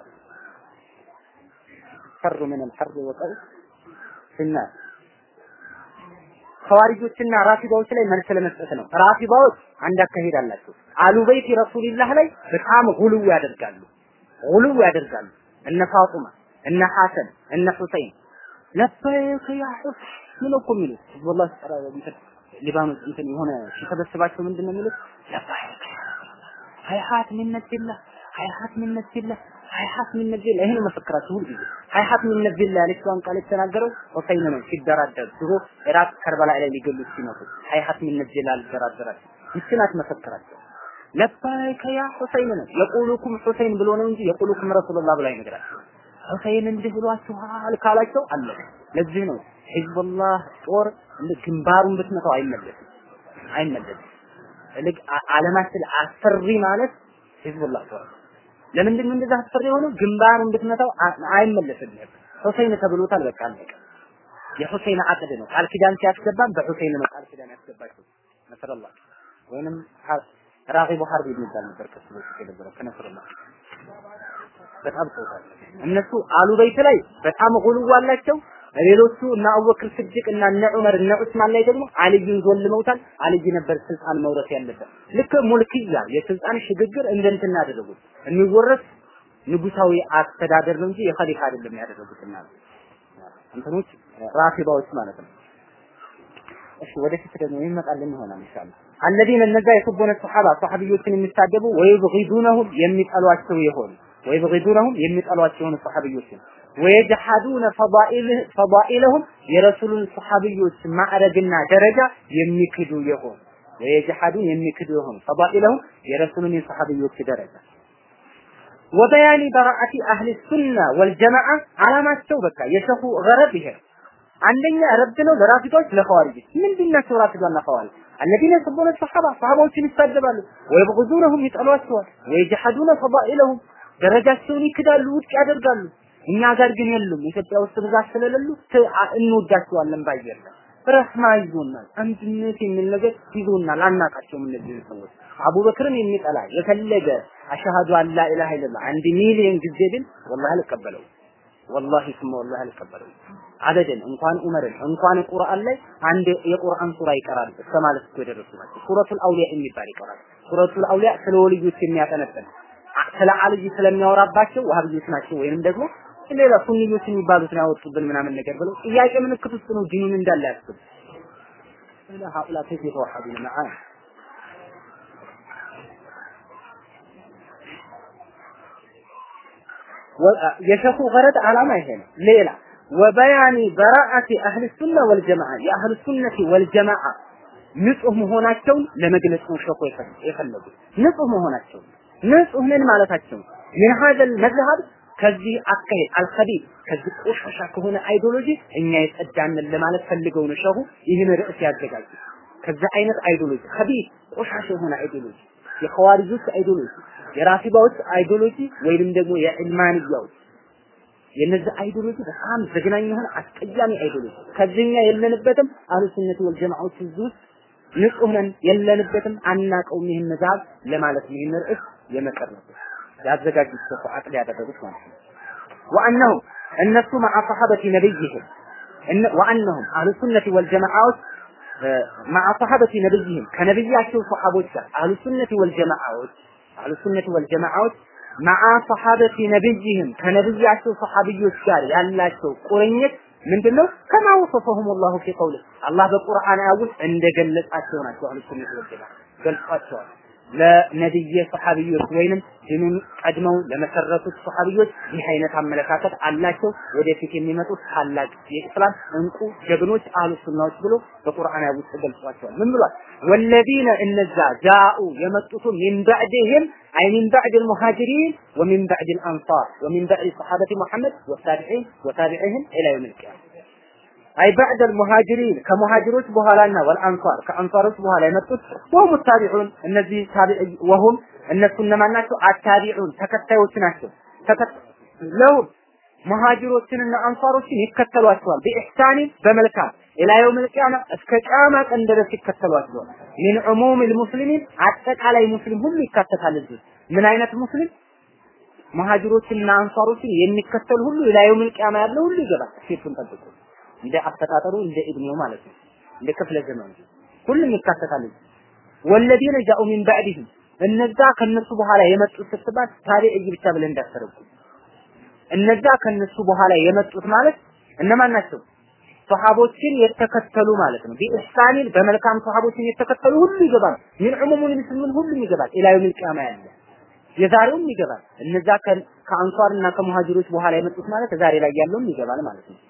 S1: ፈሩ ምን الحر وقل في النار ኸዋሪጆችና ራፊዳዎች ላይ መልስ ለመስጠት ነው። ራፊዳዎች አንድ አካሄድ አላቸው። አሉ በይቲ ረሱልላህ ላይ በጣም ጉልው ያደርጋሉ፣ ጉልው ያደርጋሉ። እነ ፋጡማ እነ ሐሰን እነ ሁሰይን ለበይክ ያ ሁሰይን ምን እኮ የሚሉት ወላሂ ተራ እንትን ሊባኖስ እንትን የሆነ ሲሰበስባቸው ምንድን ነው የሚሉት ለበይክ ሀይሀት ሚን ነቢላህ ሀይሀት ሚን ነቢላህ ሀይሀት ሚን ነቢላህ ይሄን መፈክራቸው ሁሉ ጊዜ ሀይሀት ሚን ነቢላህ ያለችውን ቃል የተናገረው ሁሰይን ነው ሲደራደር ድሮ ኢራቅ ከርበላ ላይ ሊገሉት ሲመጡ ሀይሀት ሚን ነቢላህ አልደራደራቸው ይችናት መፈክራቸው ለበይከ ያ ሁሰይን ነው የቁሉኩም ሁሰይን ብሎ ነው እንጂ የቁሉኩም ረሱሉላህ ብሎ አይነግራቸው ሁሰይን እንዲህ ብሏችኋል ካላቸው አለ ለዚህ ነው ሂዝቡላህ ጦር ግንባሩን ብትመታው አይመለስም አይመለስም ልክ ዓለማችን አስፈሪ ማለት ሂዝቡላህ ጦር ለምንድን ነው እንደዛ አስፈሪ የሆነው ግንባሩን ብትመታው አይመለስም ሁሰይን ተብሎታል በቃ አለቀ የሁሰይን አቅድ ነው ቃል ኪዳን ሲያስገባም በሁሰይን ነው ቃል ኪዳን ያስገባቸው ነስረላህ ወይንም ራጊቡ ሐርብ የሚባል ነበር ከሱ በፊት የነበረው ከነስረላህ በጣም ሰውታል እነሱ አሉ በይት ላይ በጣም ጉልዋ አላቸው ሌሎቹ እና አቡበክር ስድቅ እና እነ ዑመር እነ ዑስማን ላይ ደግሞ አልይን ዞልመውታል አልይ ነበር ስልጣን መውረስ ያለበት ልክ ሙልክያ የስልጣን ሽግግር እንደ እንትን ያደረጉት የሚወረስ ንጉሳዊ አስተዳደር ነው እንጂ የኸሊፋ አይደለም ያደረጉት እና እንትኖች ራፊባዎች ማለት ነው እሺ ወደፊት ደግሞ ይመጣልን ይሆናል ኢንሻአላህ አለዚነ እነዛ የሱቡነ ሱሐባ ሱሐቢዮችን የሚሳደቡ ወይብጊዱነሁም የሚጠሏቸው የሆኑ ወይብጊዱነሁም የሚጠሏቸውን ሱሐቢዮችን ወየጅሐዱነ ፈዳኢለሁም የረሱሉን ሱሐቢዮች ማዕረግና ደረጃ የሚክዱ የሆኑ ወየጅሐዱን የሚክዱ የሆኑ ፈዳኢለሁም የረሱሉን የሱሐቢዮች ደረጃ ወበያኒ በራአቲ አህሊ ሱና ወልጀማዓ አላማቸው በቃ የሸኹ ገረብ ይሄ አንደኛ ረድ ነው ለራፊዶች ለኸዋሪጆች ምንድናቸው ራፊዶና ኸዋሪጅ الذين يسبون الصحابة صحابዎችን ይሳደባሉ ወይብغضونهم ይጠሏቸዋል ወይجحدون فضائلهم ደረጃቸውን ይክዳሉ ውድቅ ያደርጋሉ እኛ ጋር ግን የሉም ኢትዮጵያ ውስጥ ብዛት ስለሌሉ እንወዳቸዋለን ባየለ ረህማ ይዞናል አንድነት የሚል ነገር ይዞናል አናቃቸውም እነዚህ ሰዎች አቡበክርን የሚጠላ የፈለገ አሽሃዱ አን ላ ኢላሃ ኢለላህ አንድ ሚሊዮን ጊዜ ግን ወላሂ አልቀበለው ወላሂ ስማ ወላሂ አልቀበለው አበደን እንኳን ዑመርን እንኳን ቁርአን ላይ አንድ የቁርአን ሱራ ይቀራል እስከ ማለት እኮ የደረሱ ናቸው ሱረቱል አውሊያ የሚባል ይቀራል ሱረቱል አውሊያ ስለ ወልዮች የሚያጠነጥን ስለ አልይ ስለሚያወራባቸው ዋህብዮች ናቸው ወይንም ደግሞ ሌላ ሱንዮች የሚባሉትን ያወጡብን ምናምን ነገር ብለው ጥያቄ ምልክት ውስጥ ነው ዲኑን እንዳለ ያስብ لا هؤلاء كيف يتوحدون معاه የሸኹ ገረድ ዓላማ ይሄ ነው ሌላ ወበያኒ በራአቲ አህል ሱና ወልጀማዓ የአህል ሱነቲ ወልጀማዓ ንጹህ መሆናቸውን ለመግለጽ ነው ሸኹ የፈለጉት ንጹህ መሆናቸውን ንጹህ ነን ማለታቸው ምን ሀዘል መዝሀብ ከዚህ አካሄድ አልኸቢር ከዚህ ቆሻሻ ከሆነ አይዲዮሎጂ እኛ የጸዳንን ለማለት ፈልገው ነው ሸኹ ይህን ርዕስ ያዘጋጁ ከዛ አይነት አይዲዮሎጂ ኸቢር ቆሻሻ የሆነ አይዲዮሎጂ የኸዋሪጆች አይዲዮሎጂ የራፊባዎች አይዲዮሎጂ ወይንም ደግሞ የዕልማንያዎች የነዚህ አይዲዮሎጂ በጣም ዘግናኝ የሆነ አስቀያሚ አይዲዮሎጂ ከዚህኛ የለንበትም አህሉ ሱነት ወል ጀማዓዎች እዚህ ውስጥ ንጹህ ነን የለንበትም አናቀውም ይህን መዛብ ለማለት ነው ይህን ርዕስ የመቀረቡት ያዘጋጁት ሰው አቅል ያደረጉት ማለት ነው ወአነሁ እነሱ መዓ ሰሐበቲ ነብይህም ወአነሁም አህሉ ሱነት ወል ጀማዓዎች مع صحابة نبيهم كنبياتهم صحابوች أهل السنة والجماعات أهل السنة والجماعات مع صحابة نبيهم كنبياتهم صحابيዎች ጋር ያላቸው ቁርኝት ምንድነው ከማ ወሰፈሁም الله في قوله አላህ በቁርአን አውስ እንደገለጻቸው ናቸው አህሉ ሱነት ወልጀማዓ ገልጿቸዋል ለነብየ ሰሐቢዮች ወይንም ዲኑን ቀድመው ለመሰረቱት ሰሐቢዮች ይህ አይነት አመለካከት አላቸው። ወደፊት የሚመጡት ታላቅ የኢስላም እንቁ ጀግኖች አህሉ ሱናዎች ብሎ በቁርአን ውስጥ ገልጿቸዋል። ምን ብሏል? ወለዚነ እነዛ ጃኡ የመጡት ሚን ባዕድህም አይ ሚን ባዕድ አልሙሃጅሪን ወሚን ባዕድ አልአንሳር ወሚን ባዕድ ሰሐበቲ ሙሐመድ ወታቢዒን ወታቢዒህም ኢላ የውም አልቂያማ አይ ባዕድ አልሙሃጅሪን ከሙሃጅሮች በኋላና ወልአንሳር ከአንሳሮች በኋላ የመጡት ወሁም ታቢዑን እነዚህ ታቢዕ ወሁም እነሱ እነማን ናቸው? አታቢዑን ተከታዮች ናቸው። ለሁም ሙሃጅሮችንና አንሳሮችን ይከተሏቸዋል በኢሕሳኒ በመልካም ኢላ የውም ልቅያማ እስከ ቂያማ ቀን ድረስ ይከተሏቸዋል። ሚን ዑሙም ልሙስሊሚን አጠቃላይ ሙስሊም ሁሉ ይካተታል። እዚህ ምን አይነት ሙስሊም ሙሃጅሮችንና አንሳሮችን የሚከተል ሁሉ ኢላ የውም ልቅያማ ያለው ሁሉ ይገባል። ሴቱን ጠብቁ እንደ አፈጣጠሩ እንደ እድሜው ማለት ነው። እንደ ክፍለ ዘመኑ ሁሉም ይካተታል። ወለዚነ ጃኡ ሚን ባዕድህም እነዛ ከነሱ በኋላ የመጡት ስትባል ታቢዒ ብቻ ብለን እንዳትተረጉ። እነዛ ከነሱ በኋላ የመጡት ማለት እነማን ናቸው? ሰሃቦችን የተከተሉ ማለት ነው። ቢኢሕሳኒን በመልካም ሰሃቦችን የተከተሉ ሁሉ ይገባል። ሚን ዑሙሙል ሙስሊሚን ሁሉም ይገባል። ኢላ የውሚል ቂያማ ያለ የዛሬውም ይገባል። እነዛ ከአንሷርና ከሙሃጅሮች በኋላ የመጡት ማለት ዛሬ ላይ ያለውም ይገባል ማለት ነው።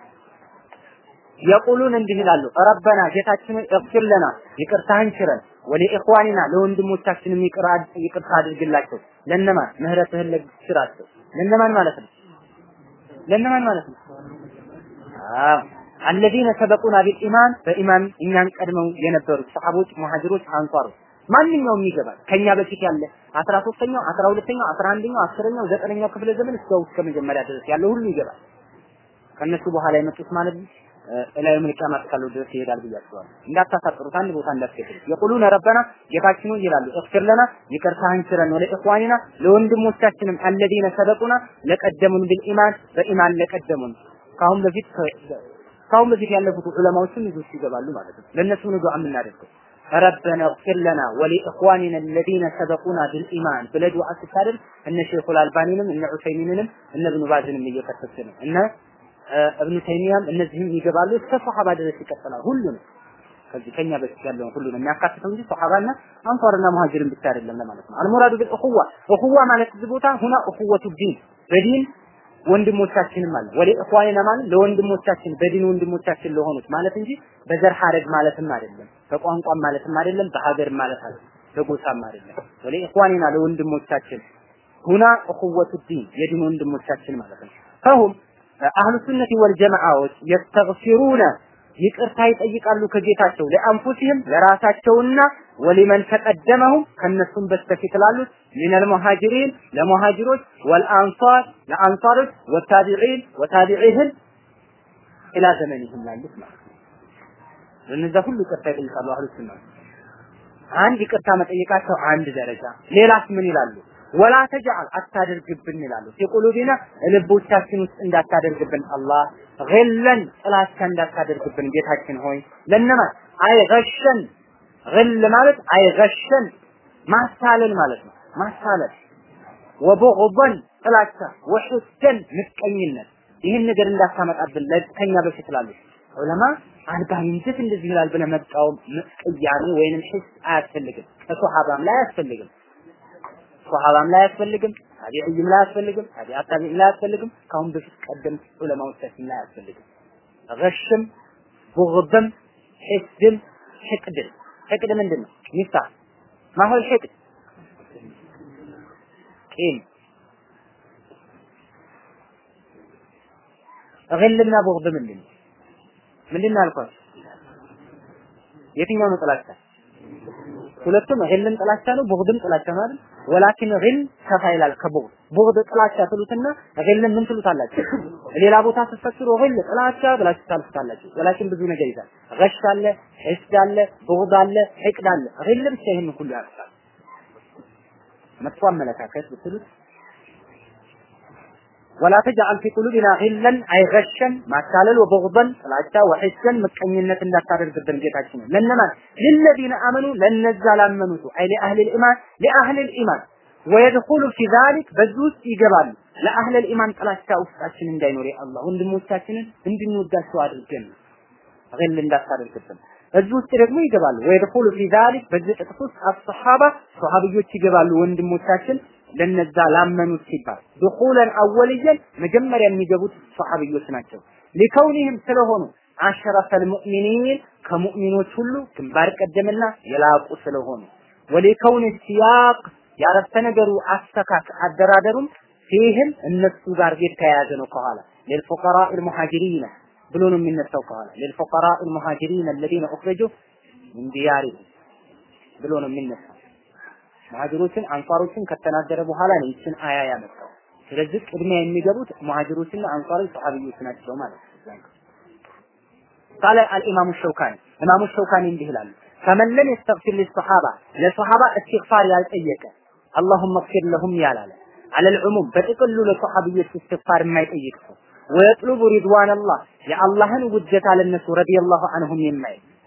S1: የቁሉን እንዲህ ይላሉ፣ ረበና ጌታችን እግፊር ለና ይቅርታህን ችረን፣ ወሊኢኽዋኒና ለወንድሞቻችንም ይቅርታ አድርግላቸው። ለነማን ምህረትህን ለግስራቸው። ለነማን ማለት ነው? ለነማን ማለት ነው? አዎ አለዚነ ሰበቁና ቢልኢማን በኢማን እኛን ቀድመው የነበሩት ሰሐቦች፣ ሙሃጅሮች፣ አንሷሮች ማንኛውም ይገባል። ከኛ በፊት ያለ 13ኛው፣ 12ኛው፣ 11ኛው፣ 10ኛው፣ ዘጠነኛው ክፍለ ዘመን እስከ እስከ መጀመሪያ ድረስ ያለው ሁሉ ይገባል። ከነሱ በኋላ የመጡት ማለት ነው እላዩ ምልቂያማ እስካለው ድረስ ይሄዳል ብያቸዋለሁ። እንዳታሳጥሩት አንድ ቦታ እንዳትገድሉ። የቁሉነ ረበና ጌታችን ሆይ ይላሉ እግፊር ለና ይቅርታህን ችረን ወለ ኢኽዋኒና ለወንድሞቻችንም አለዚነ ሰበቁና ለቀደሙን ቢልኢማን በኢማን ለቀደሙን ካሁን በፊት ካሁን በፊት ያለፉት ዑለማዎችን ልጆች ይገባሉ ማለት ነው። ለእነሱ ነው ዱዓ የምናደርገው። ረበና እግፊር ለና ወሊኢኽዋኒና አለዚነ ሰበቁና ቢልኢማን ብለህ ዱዓ ስታደርግ እነ ሼኹል አልባኒንም እነ ዑሰይሚንንም እነ እብኑ ባዝንም እየከተት ነው እነ እብኑ ተይሚያም እነዚህም ይገባሉ እስከ ሶሐባ ድረስ ይቀጥላል። ሁሉንም ከዚህ ከኛ በፊት ያለውን ሁሉንም የሚያካትተው እንጂ ሶሐባና አንሷርና ሙሃጅርን ብቻ አይደለም ለማለት ነው። አልሙራዱ ቢል እኹዋ እኹዋ ማለት እዚህ ቦታ ሁና እኹወቱ ዲን በዲን ወንድሞቻችንም አለ ወለ እኽዋኒና ማለት ለወንድሞቻችን በዲን ወንድሞቻችን ለሆኑት ማለት እንጂ በዘር ሐረግ ማለትም አይደለም፣ በቋንቋም ማለትም አይደለም፣ በሀገር ማለት አይደለም፣ በጎሳም አይደለም። ወለ እኽዋኒና ለወንድሞቻችን ሁና እኹወቱ ዲን የዲን ወንድሞቻችን ማለት ነው። ፈሁም አህሉ ሱነቲ ወልጀማዓዎች የስተግፊሩነ ይቅርታ ይጠይቃሉ ከጌታቸው ለአንፉሲህም ለራሳቸውና ወሊመን ተቀደመሁም ከነሱም በስተፊት ላሉት ሚነል ሙሃጅሪን ለሙሃጅሮች ወልአንሷር ለአንሷሮች ወታቢዒን ወታቢዒህን ኢላ ዘመኒህም ላሉት ማለት ነው። ለነዛ ሁሉ ይቅርታ ይጠይቃሉ አህሉ ሱና። አንድ ይቅርታ መጠየቃቸው አንድ ደረጃ። ሌላስ ምን ይላሉ? ወላ ተጅዐል አታደርግብን ይላሉ። ፊቁሉቢና ልቦቻችን ውስጥ እንዳታደርግብን አላህ ግለን ጥላቻ እንዳታደርግብን ጌታችን ሆይ ለነማን አይገሸን ግል ማለት አይገሸን ማሳለል ማለት ነው። ማሳለል ወቡግበን ጥላቻ ወሑሰን ምቀኝነት ይህን ነገር እንዳታመጣብን ከኛ በፊት ላሉ ዑለማ አልባኒ እንዴት እንደዚህ ይላል ብለህ መቃወም ቅያሜ ወይንም ሂስ አያስፈልግም። ከሶሐባም ላይ አያስፈልግም። ሶሐባም ላይ አያስፈልግም። ታቢዒም ላይ አያስፈልግም። ታቢዓ ታቢዒም ላይ አያስፈልግም። ካሁን በፊት ቀደም ዑለማዎቻችን ላይ አያስፈልግም። ገሽም ቡግድም ሒስድም ሕቅድም ሕቅድ ምንድን ነው? ሚፍታ ማሁል ሕቅድ ቂም ግልና ቡግድ ምንድን ነው? ምንድን ነው ያልኳችሁ? የትኛው ነው ጥላቻ? ሁለቱም ግልም ጥላቻ ነው፣ ቡግድም ጥላቻ ነው አይደል? ወላኪን ግል ከፋ ይላል ከቡግድ። ቡግድ ጥላቻ ትሉትና ግልን ምን ትሉታላችሁ? ሌላ ቦታ ስትፈስሩ ግል ጥላቻ ብላችሁ ታልፉታላችሁ። ወላኪን ብዙ ነገር ይዛል። ገሽ አለ፣ ሒስድ አለ፣ ቡግድ አለ፣ ሕቅድ አለ። ግል ብቻ ይሄን ሁሉ ያርሳል። መጥፎ አመለካከት ብትሉት ወላ ተጅዐል ፊ ቁሉቢና ጊለን አይገሸን ማታለል ወበግበን ጥላቻ ወሒሰን ምቀኝነት እንዳታደርግብን ጌታችን ለነማን ለለዚነ አመኑ ለነዛ ላመኑት አይ ለአህል ኢማን ለአህል ኢማን ወየድኹሉ ፊ ዛሊክ በዚህ ውስጥ ይገባሉ ለአህል ኢማን ጥላቻ ውስጣችን እንዳይኖር አላህ ወንድሞቻችንን እንድንወዳቸው አድርገን ግል እንዳታደርግብን እዚህ ውስጥ ደግሞ ይገባሉ ወየድኹሉ ፊ ዛሊክ በዚህ ጥቅስ ውስጥ አስሐባ ሶሐቢዮች ይገባሉ ወንድሞቻችን ለነዛ ላመኑት ሲባል ድኹለን አወልየን መጀመሪያ የሚገቡት ሰሐቢዮች ናቸው። ሊከውኒህም ስለሆኑ አሸረፈል ሙእሚኒን ከሙእሚኖች ሁሉ ግንባር ቀደምና የላቁ ስለሆኑ ወሊከውን ሲያቅ ያረፍተ ነገሩ አስተካክ አደራደሩም ፊህም እነሱ ጋር የተያያዘ ነው። ከኋላ ለልፉቀራ المهاجرين ብሎ ነው የሚነሳው ከኋላ ለልፉቀራ المهاجرين الذين اخرجوا من ديارهم ብሎ ነው የሚነሳው። ሙሃጅሮችን አንሷሮችን ከተናገረ በኋላ ነው ይችን አያ ያመጣው። ስለዚህ ቅድሚያ የሚገቡት ሙሃጅሮችና አንሷሮች ሰሃቢዮች ናቸው ማለት ነው። ቃለ አልኢማሙ ሸውካኒ ኢማሙ ሸውካኒ እንዲህ ይላሉ ፈመን ለም የስተግፊር ሊሰሓባ ለሰሓባ እስትግፋር ያልጠየቀ አላሁመ እግፊር ለሁም ያላለ አለል ዑሙም በጥቅሉ ለሰሓቢዮች እስትግፋር የማይጠይቅ ሰው ወየጥሉቡ ሪድዋን አላህ የአላህን ውጀታ ለነሱ ረዲየላሁ አንሁም የማይ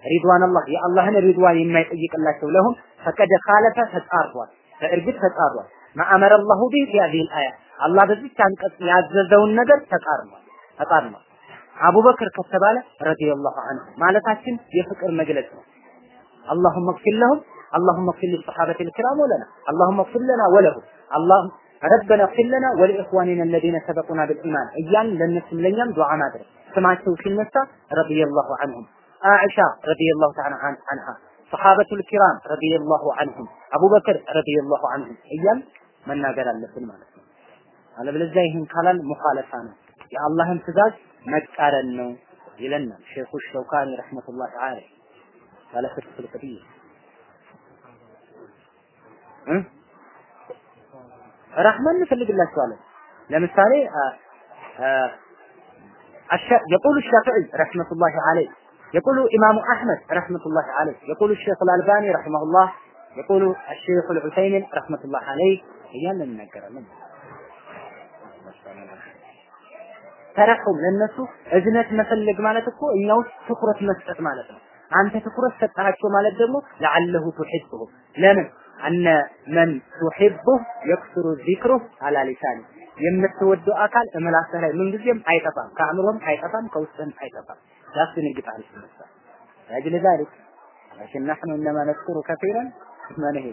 S1: ሪድዋን አላህ የአላህን ሪድዋን የማይጠይቅላቸው ለሁም ፈቀደ ካለፈ ተጻርቷል። በእርግጥ ተጻሯል። ማአመረ አላሁ ቢህ ፊ ሀዚሂል አያ አላህ በዚች አንቀጽ ያዘዘውን ነገር ተቃርሟል ተቃርሟል። አቡበክር ከተባለ ረዲየላሁ ዐንሁ ማለታችን የፍቅር መግለጽ ነው። አላሁመ እግፊር ለሁም አላሁመ እግፊር ሊሰሓበቲ ልኪራም ወለና አላሁመ እግፊር ለና ወለሁም አላህ ረበና እግፊር ለና ወሊኢኽዋኒና አለዚነ ሰበቁና ብልኢማን እያልን ለእነሱም ለእኛም ዱዓ ማድረግ ስማቸው ሲነሳ ረዲየላሁ ዐንሁም አኢሻ ረዲየላሁ ተዓላ ዐንሃ ሰሓበቱል ኪራም ረዲየላሁ ዐንሁም አቡበክር ረዲየላሁ ዐንሁም እያል መናገር አለብን ማለት ነው። አለበለዚያ ይህን ካላል ሙኻለፋ ነው፣ የአላህን ትእዛዝ መቃረን ነው ይለናል ሼኹ ሸውካኒ ረሕመቱላህ ዐለይህ ባለ ፍትሑል ቀዲር ረሕማን እንፈልግላቸዋለን። ለምሳሌ يقول الشافعي رحمة الله عليه يقول إمام أحمد رحمة الله عليه يقول الشيخ الألباني رحمه الله يقول الشيخ العثيمين رحمة الله عليه እያለ እንናገራለን። ተረሑም ለነሱ እዝነት መፈለግ ማለት እኮ እኛ ውስጥ ትኩረት መስጠት ማለት ነው። አንተ ትኩረት ሰጣቸው ማለት ደግሞ ለዓለሁ ቱሒብሁ ለምን አነ መን ቱሒብሁ የክሱሩ ዚክሩህ አላ ሊሳኒ የምትወደው አካል እምላስህ ላይ ምንጊዜም አይጠፋም፣ ከአእምሮም አይጠፋም፣ ከውስጥህም አይጠፋም። ያስደነግጣል ሲነሳ ያጅል ዛሊክ لكن نحن انما نذكر كثيرا ما نهي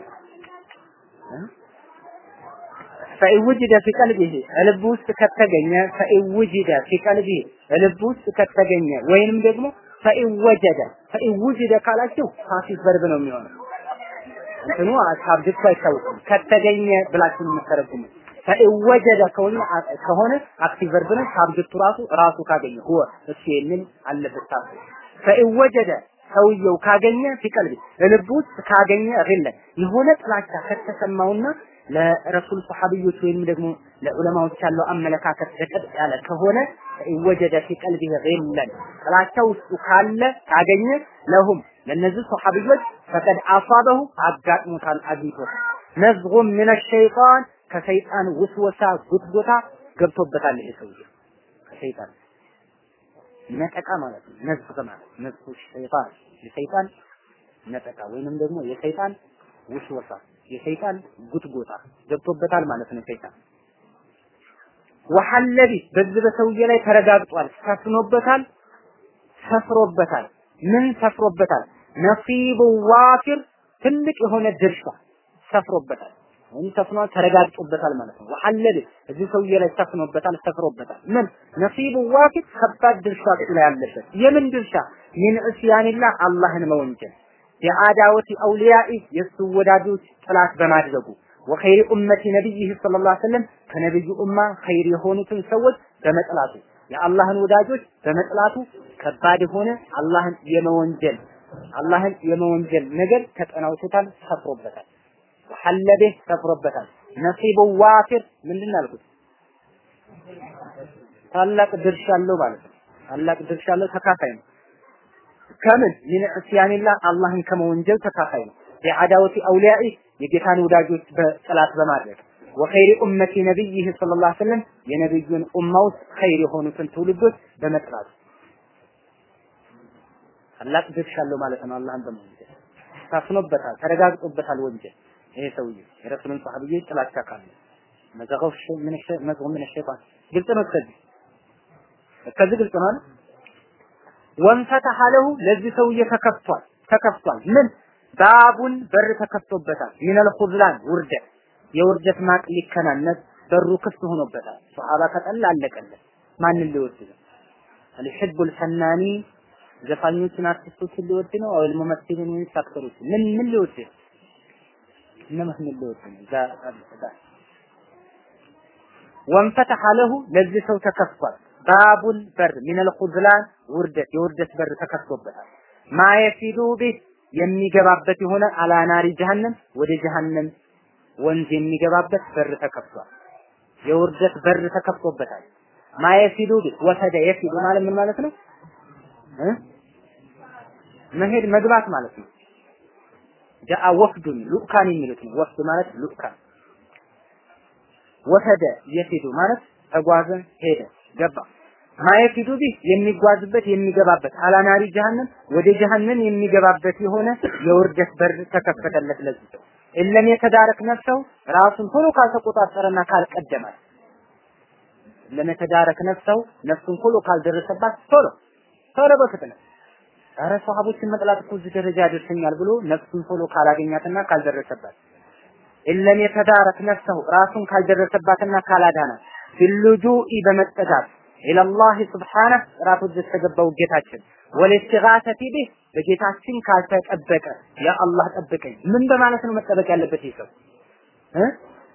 S1: ፈኢን ውጅደ ፊ ቀልቢሂ ልብ ውስጥ ከተገኘ ፈኢን ውጅደ ፊ ቀልቢሂ ልብ ውስጥ ከተገኘ ወይንም ደግሞ ፈኢን ወጀደ ፈኢን ውጅደ ካላችሁ ፓሲቭ ቨርብ ነው የሚሆነው። እንትኑ ሳብጀክቱ አይታወቅም። ከተገኘ ብላችሁ የምትተረጉሙ ፈኢን ወጀደ ከሆነ ከሆነ አክቲቭ ቨርብ ነው። ሳብጀክቱ ራሱ ራሱ ካገኘ ሁወ እሱ የሚል አለበት ታሱ ፈኢን ወጀደ ሰውየው ካገኘ ፊቀልቢ ልብ ውስጥ ካገኘ ሪለ የሆነ ጥላቻ ከተሰማውና ለረሱል ሰሐቢዮች ወይም ደግሞ ለዑለማዎች ያለው አመለካከት ደቀጥ ያለ ከሆነ ወጀደ ፊ ቀልቢሂ ጊለን ጥላቻ ውስጡ ካለ ካገኘ ለሁም ለነዚህ ሰሐቢዮች ፈቀድ አሷበሁ አጋጥሞታል አግኝቶታል ነዝጉም ምን ሸይጣን ከሰይጣን ውስወሳ ጉትጎታ ገብቶበታል ይሄ ሰውዬ ከሰይጣን ነጠቃ ማለት ነው ነዝግ ማለት ነዝጉ ሸይጣን የሰይጣን ነጠቃ ወይንም ደግሞ የሰይጣን ውስወሳ የሰይጣን ጉትጎታ ገብቶበታል ማለት ነው። ሰይጣን ወሐለቢ በዚህ በሰውዬ ላይ ተረጋግጧል፣ ሰፍኖበታል፣ ሰፍሮበታል። ምን ሰፍሮበታል? ነሲቡ ዋፊር ትልቅ የሆነ ድርሻ ሰፍሮበታል ወይም ሰፍኗል፣ ተረጋግጦበታል ማለት ነው። ወሐለቢ እዚህ ሰውዬ ላይ ሰፍኖበታል፣ ሰፍሮበታል። ምን ነሲቡ ዋፊር ከባድ ድርሻ ላይ ያለበት የምን ድርሻ? ሚን እስያኒላ አላህን መወንጀል የአዳወቲ አውሊያኢ የሱ ወዳጆች ጥላት በማድረጉ ወኸይሪ ኡመቲ ነቢይህ ሰለላሁ ዐለይሂ ወሰለም ከነብዩ ኡማ ኸይር የሆኑትን ሰዎች በመጥላቱ የአላህን ወዳጆች በመጥላቱ ከባድ የሆነ አላህን የመወንጀል አላህን የመወንጀል ነገር ተጠናውቶታል፣ ሰፍሮበታል። ወሐለቤ ሰፍሮበታል። ነሲቡ ዋፊር ምንድን ነው ያልኩት? ታላቅ ድርሻ አለው ማለት ነው። ታላቅ ድርሻ አለው፣ ተካፋይ ነው። ከምን ሚን ዕስያኒላ አላህን ከመወንጀል ተካፋይ ነው። የአዳወቲ አውሊያኢ የጌታን ወዳጆች በጥላት በማድረግ ወኸይሪ ኡመቲ ነቢይህ ሰለላሁ ዐለይሂ ወሰለም የነብዩን ኡማ ውስጥ ኸይር የሆኑትን ትውልዶች በመጥላት ታላቅ ድርሻ አለው ማለት ነው። አላህን በመወንጀል ታፍኖበታል፣ ተረጋግጦበታል ወንጀል ይሄ ሰውዬ የረሱልን ሰሃቢዎች ጥላቻ ካለ መዘገው ምን ሸ መዘገው ምን ሸይጣን ግልጽ ነው። ከዚህ ከዚህ ግልጽ ነው አይደል? ወንፈተሐ ለሁ ለዚህ ሰውዬ ተከፍቷል ተከፍቷል ምን ባቡን በር ተከፍቶበታል ሚነል ኹዝላን ውርደት የውርደት ማቅ ሊከናነስ በሩ ክፍት ሆኖበታል ሱሐባ ከጠላ አለቀለት ማንን ሊወድ ነው አልሕቡል ፈናኒ ዘፋኞችን አርቲስቶችን ሊወድ ነው አው ሙመሲልን ወይስ አክተሮች ምን ምን ሊወድ ነው እነማን ምን ሊወድ ነው ዛ ወንፈተሐ ለሁ ለዚህ ሰው ተከፍቷል ባቡል በር ሚነል ኹዝላን ውርደት የውርደት በር ተከፍቶበታል ማየፊዱ ቢህ የሚገባበት የሆነ አላናሪ ጀሃነም ወደ ጀሃነም ወንዝ የሚገባበት በር ተከፍቷል። የውርደት በር ተከፍቶበታል። ማየፊዱ ቢህ ወሰደ የፊዱ ማለት ምን ማለት ነው? መሄድ መግባት ማለት ነው። ጃአ ወፍዱን ሉካን የሚሉት ነው። ወፍድ ማለት ሉካን። ወሰደ የፊዱ ማለት ተጓዘ፣ ሄደ፣ ገባ። ማየፊዱ ቢህ የሚጓዝበት የሚገባበት አላናሪ ጀሃነም ወደ ጀሃነም የሚገባበት የሆነ የውርደት በር ተከፈተለት ለዚህ ሰው እለም የተዳረክ ነፍሰው ራሱን ቶሎ ካልተቆጣጠረና ካልቀደማት እለም የተዳረክ ነፍሰው ነፍሱን ቶሎ ካልደረሰባት ቶሎ ቶሎ በፍጥነት ኧረ ሰሃቦችን መጥላት እኮ እዚህ ደረጃ ያደርሰኛል ብሎ ነፍሱን ቶሎ ካላገኛትና ካልደረሰባት እለም የተዳረክ ነፍሰው ራሱን ካልደረሰባትና ካላዳናት ቢልጁኢ በመጠጋት ኢለላህ ስብሓነህ ራሱ ተገባው ጌታችን ወልስቲጋሰቲ ቢህ በጌታችን ካልተጠበቀ ያ አላህ ጠብቀኝ ምን በማለት ነው መጠበቅ ያለበት ይህ ሰው እ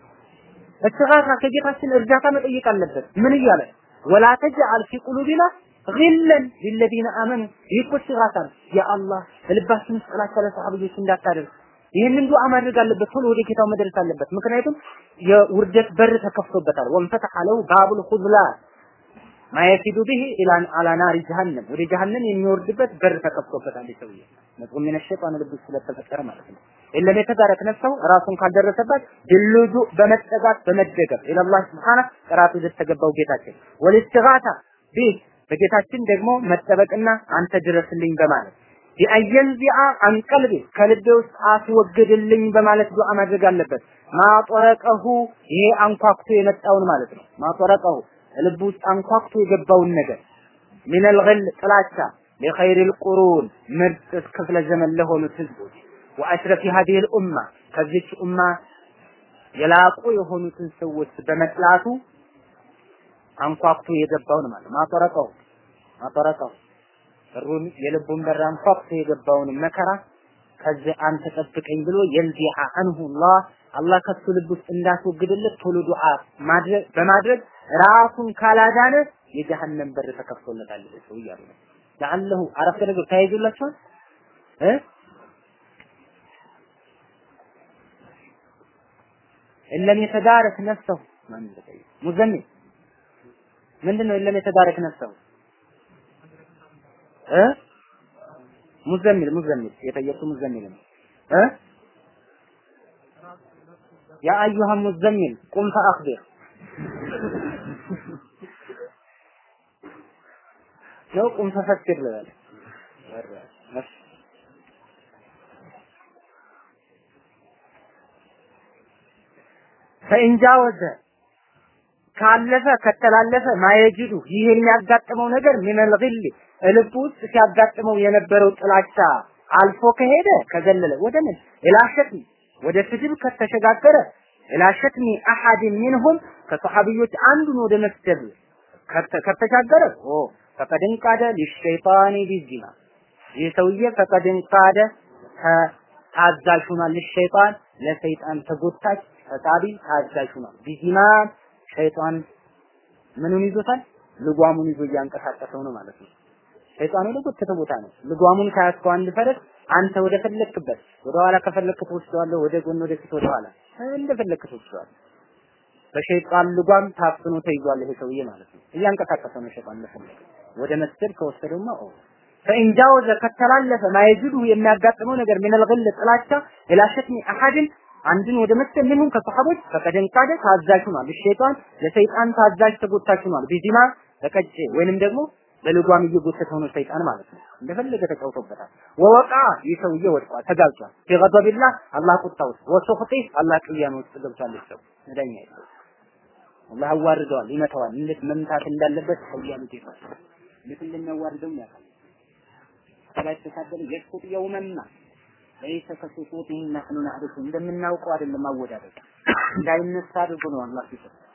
S1: እስቲጋሳ ከጌታችን እርዳታ መጠየቅ አለበት ምን እያለ ወላ ተጅዐል ፊ ቁሉቢና ግለን ሊለዚነ አመኑ ይህ እኮ እስቲጋሳ ነው ያ አላህ ልባችን ውስጥ ጥላቻ ለሰሃቦች እንዳታደርግ ይህንን ዱዓ ማድረግ አለበት ቶሎ ወደ ጌታው መድረስ አለበት ምክንያቱም የውርደት በር ተከፍቶበታል ወንፈተሐ ለሁ ባቡል ኹዝላን ማየፊዱ ቢሂ ኢላን አላ ናሪ ጀሃነም ወደ ጀሃነም የሚወርድበት በር ተከፍቶበታል ሰውዬ ነጥብ ምን ሸይጣን ልብ ስለተፈጠረ ማለት ነው ኢለም የተዳረክ ነፍሰው ራሱን ካልደረሰባት ድልጁ በመጠጋት በመደገፍ ኢላላህ ስብሓነ ጥራቱ ለተገባው ጌታችን ወልስትጋታ ቢህ በጌታችን ደግሞ መጠበቅና አንተ ድረስልኝ በማለት ቢአየንዚአ አንቀልቢ ከልቤ ውስጥ አስወግድልኝ በማለት ዱዓ ማድረግ አለበት ማጦረቀሁ ይሄ አንኳኩቶ የመጣውን ማለት ነው ማጦረቀሁ ልብ ውስጥ አንኳኩቶ የገባውን ነገር ሚነል ገል ጥላቻ ለኸይሪል ቁሩን ምርጥ ክፍለ ዘመን ለሆኑት ህዝቦች ወአሽረፊ ሀዲል ኡማ ከዚች ኡማ የላቁ የሆኑትን ሰዎች በመጥላቱ አንኳኩቶ የገባውን ማለት ማጠረቀው ማጠረቀው በሩን የልቡን በር አንኳኩቶ የገባውን መከራ ከዚህ አንተ ጠብቀኝ ብሎ የልዚዓ አንሁ አላህ አላህ ከሱ ልብ ውስጥ እንዳስወግድለት ቶሎ ዱዓ ማድረግ በማድረግ ራሱን ካላዳነ የጀሃነም በር ተከፍቶለታል ሰው እያሉ ነው። ለአለሁ አረፍተ ነገር ተያይዞላችኋል እ እለም የተዳረክ ነፍሰሁ ማን እንደጠየቅ ሙዘሚል ምንድነው እለም የተዳረክ ነፍሰሁ እ ሙዘሚል ሙዘሚል የጠየቁ ሙዘሚል ነው እ ያ አዩሃ ሙዘሚል ቁም ፈአኽቢር ነው ቁም ፈፈክር ልበል ፈኢንጃወዘ ካለፈ ከተላለፈ ማየጅዱ ይህ የሚያጋጥመው ነገር ሚነል ግል ልብ ውስጥ ሲያጋጥመው የነበረው ጥላቻ አልፎ ከሄደ ከዘለለ ወደ ምን ኢላሸትሚ ወደ ስድብ ከተሸጋገረ ኢላሸትሚ አሐድ ሚንሁም ከሰሐቢዮች አንዱን ወደ መስደብ ከተሻገረ ኦ ፈቀድን ቃደ ሊሸይጣኒ ቢዚና ይህ ሰውዬ ፈቀድን ቃደ ታዛዥ ሆኗል። ለሸይጣን ለሰይጣን ተጎታች ፈጣሪ ታዛዥ ሆኗል። ቢዚና ሸይጣን ምኑን ይዞታል? ልጓሙን ይዞ እያንቀሳቀሰው ነው ማለት ነው። ሸይጣን ወደ ጎተተ ቦታ ነው። ልጓሙን ካያስከው አንድ ፈረስ አንተ ወደ ፈለክበት ወደ ኋላ ከፈለክ ትወስደዋለህ፣ ወደ ጎን ወደ ፊት ወደ ኋላ እንደፈለክ ትወስደዋለህ። በሸይጣን ልጓም ታፍኖ ተይዟል ይሄ ሰውዬ ማለት ነው። እያንቀሳቀሰ ነው ሸይጣን ለፈለገ ወደ መስደድ ከወሰደውማ ኦ ፈኢንጃወዘ ከተላለፈ ማየጅዱ የሚያጋጥመው ነገር ሚነል ግል ጥላቻ ኢላ ሸትሚ አሐድን አንድን ወደ መስደድ ምንም ከሰሐቦች ፈቀደን ቃደ ታዛዥ ሆኗል። ሸይጣን ለሰይጣን ታዛዥ ተጎታች ሆኗል። ቢዚማ በቀጭ ወይንም ደግሞ በልጓም እየጎተተ ሆኖ ሰይጣን ማለት ነው። እንደፈለገ ተጫውቶበታል። ወወቃ ይህ ሰውዬ ወድቋል፣ ተጋልጧል። ቢገደቢላህ አላህ ቁጣ ውስጥ ወሱኽጢ አላህ ቅያሜ ውስጥ ገብቷል። ሰው መዳኛ የለው አላህ አዋርደዋል፣ ይመታዋል። እንዴት መምታት እንዳለበት ሀያሉ ጌታ እንዴት እንደሚያዋርደው ያውቃል። ከላይ ተሳደለ የስቁጥ የውመማ ለይሰ ከሱቁጢ ነህኑ ናዕሪፉ እንደምናውቀው አይደለም አወዳደቅ እንዳይነሳ አድርጎ ነው አላህ ሲሰጥ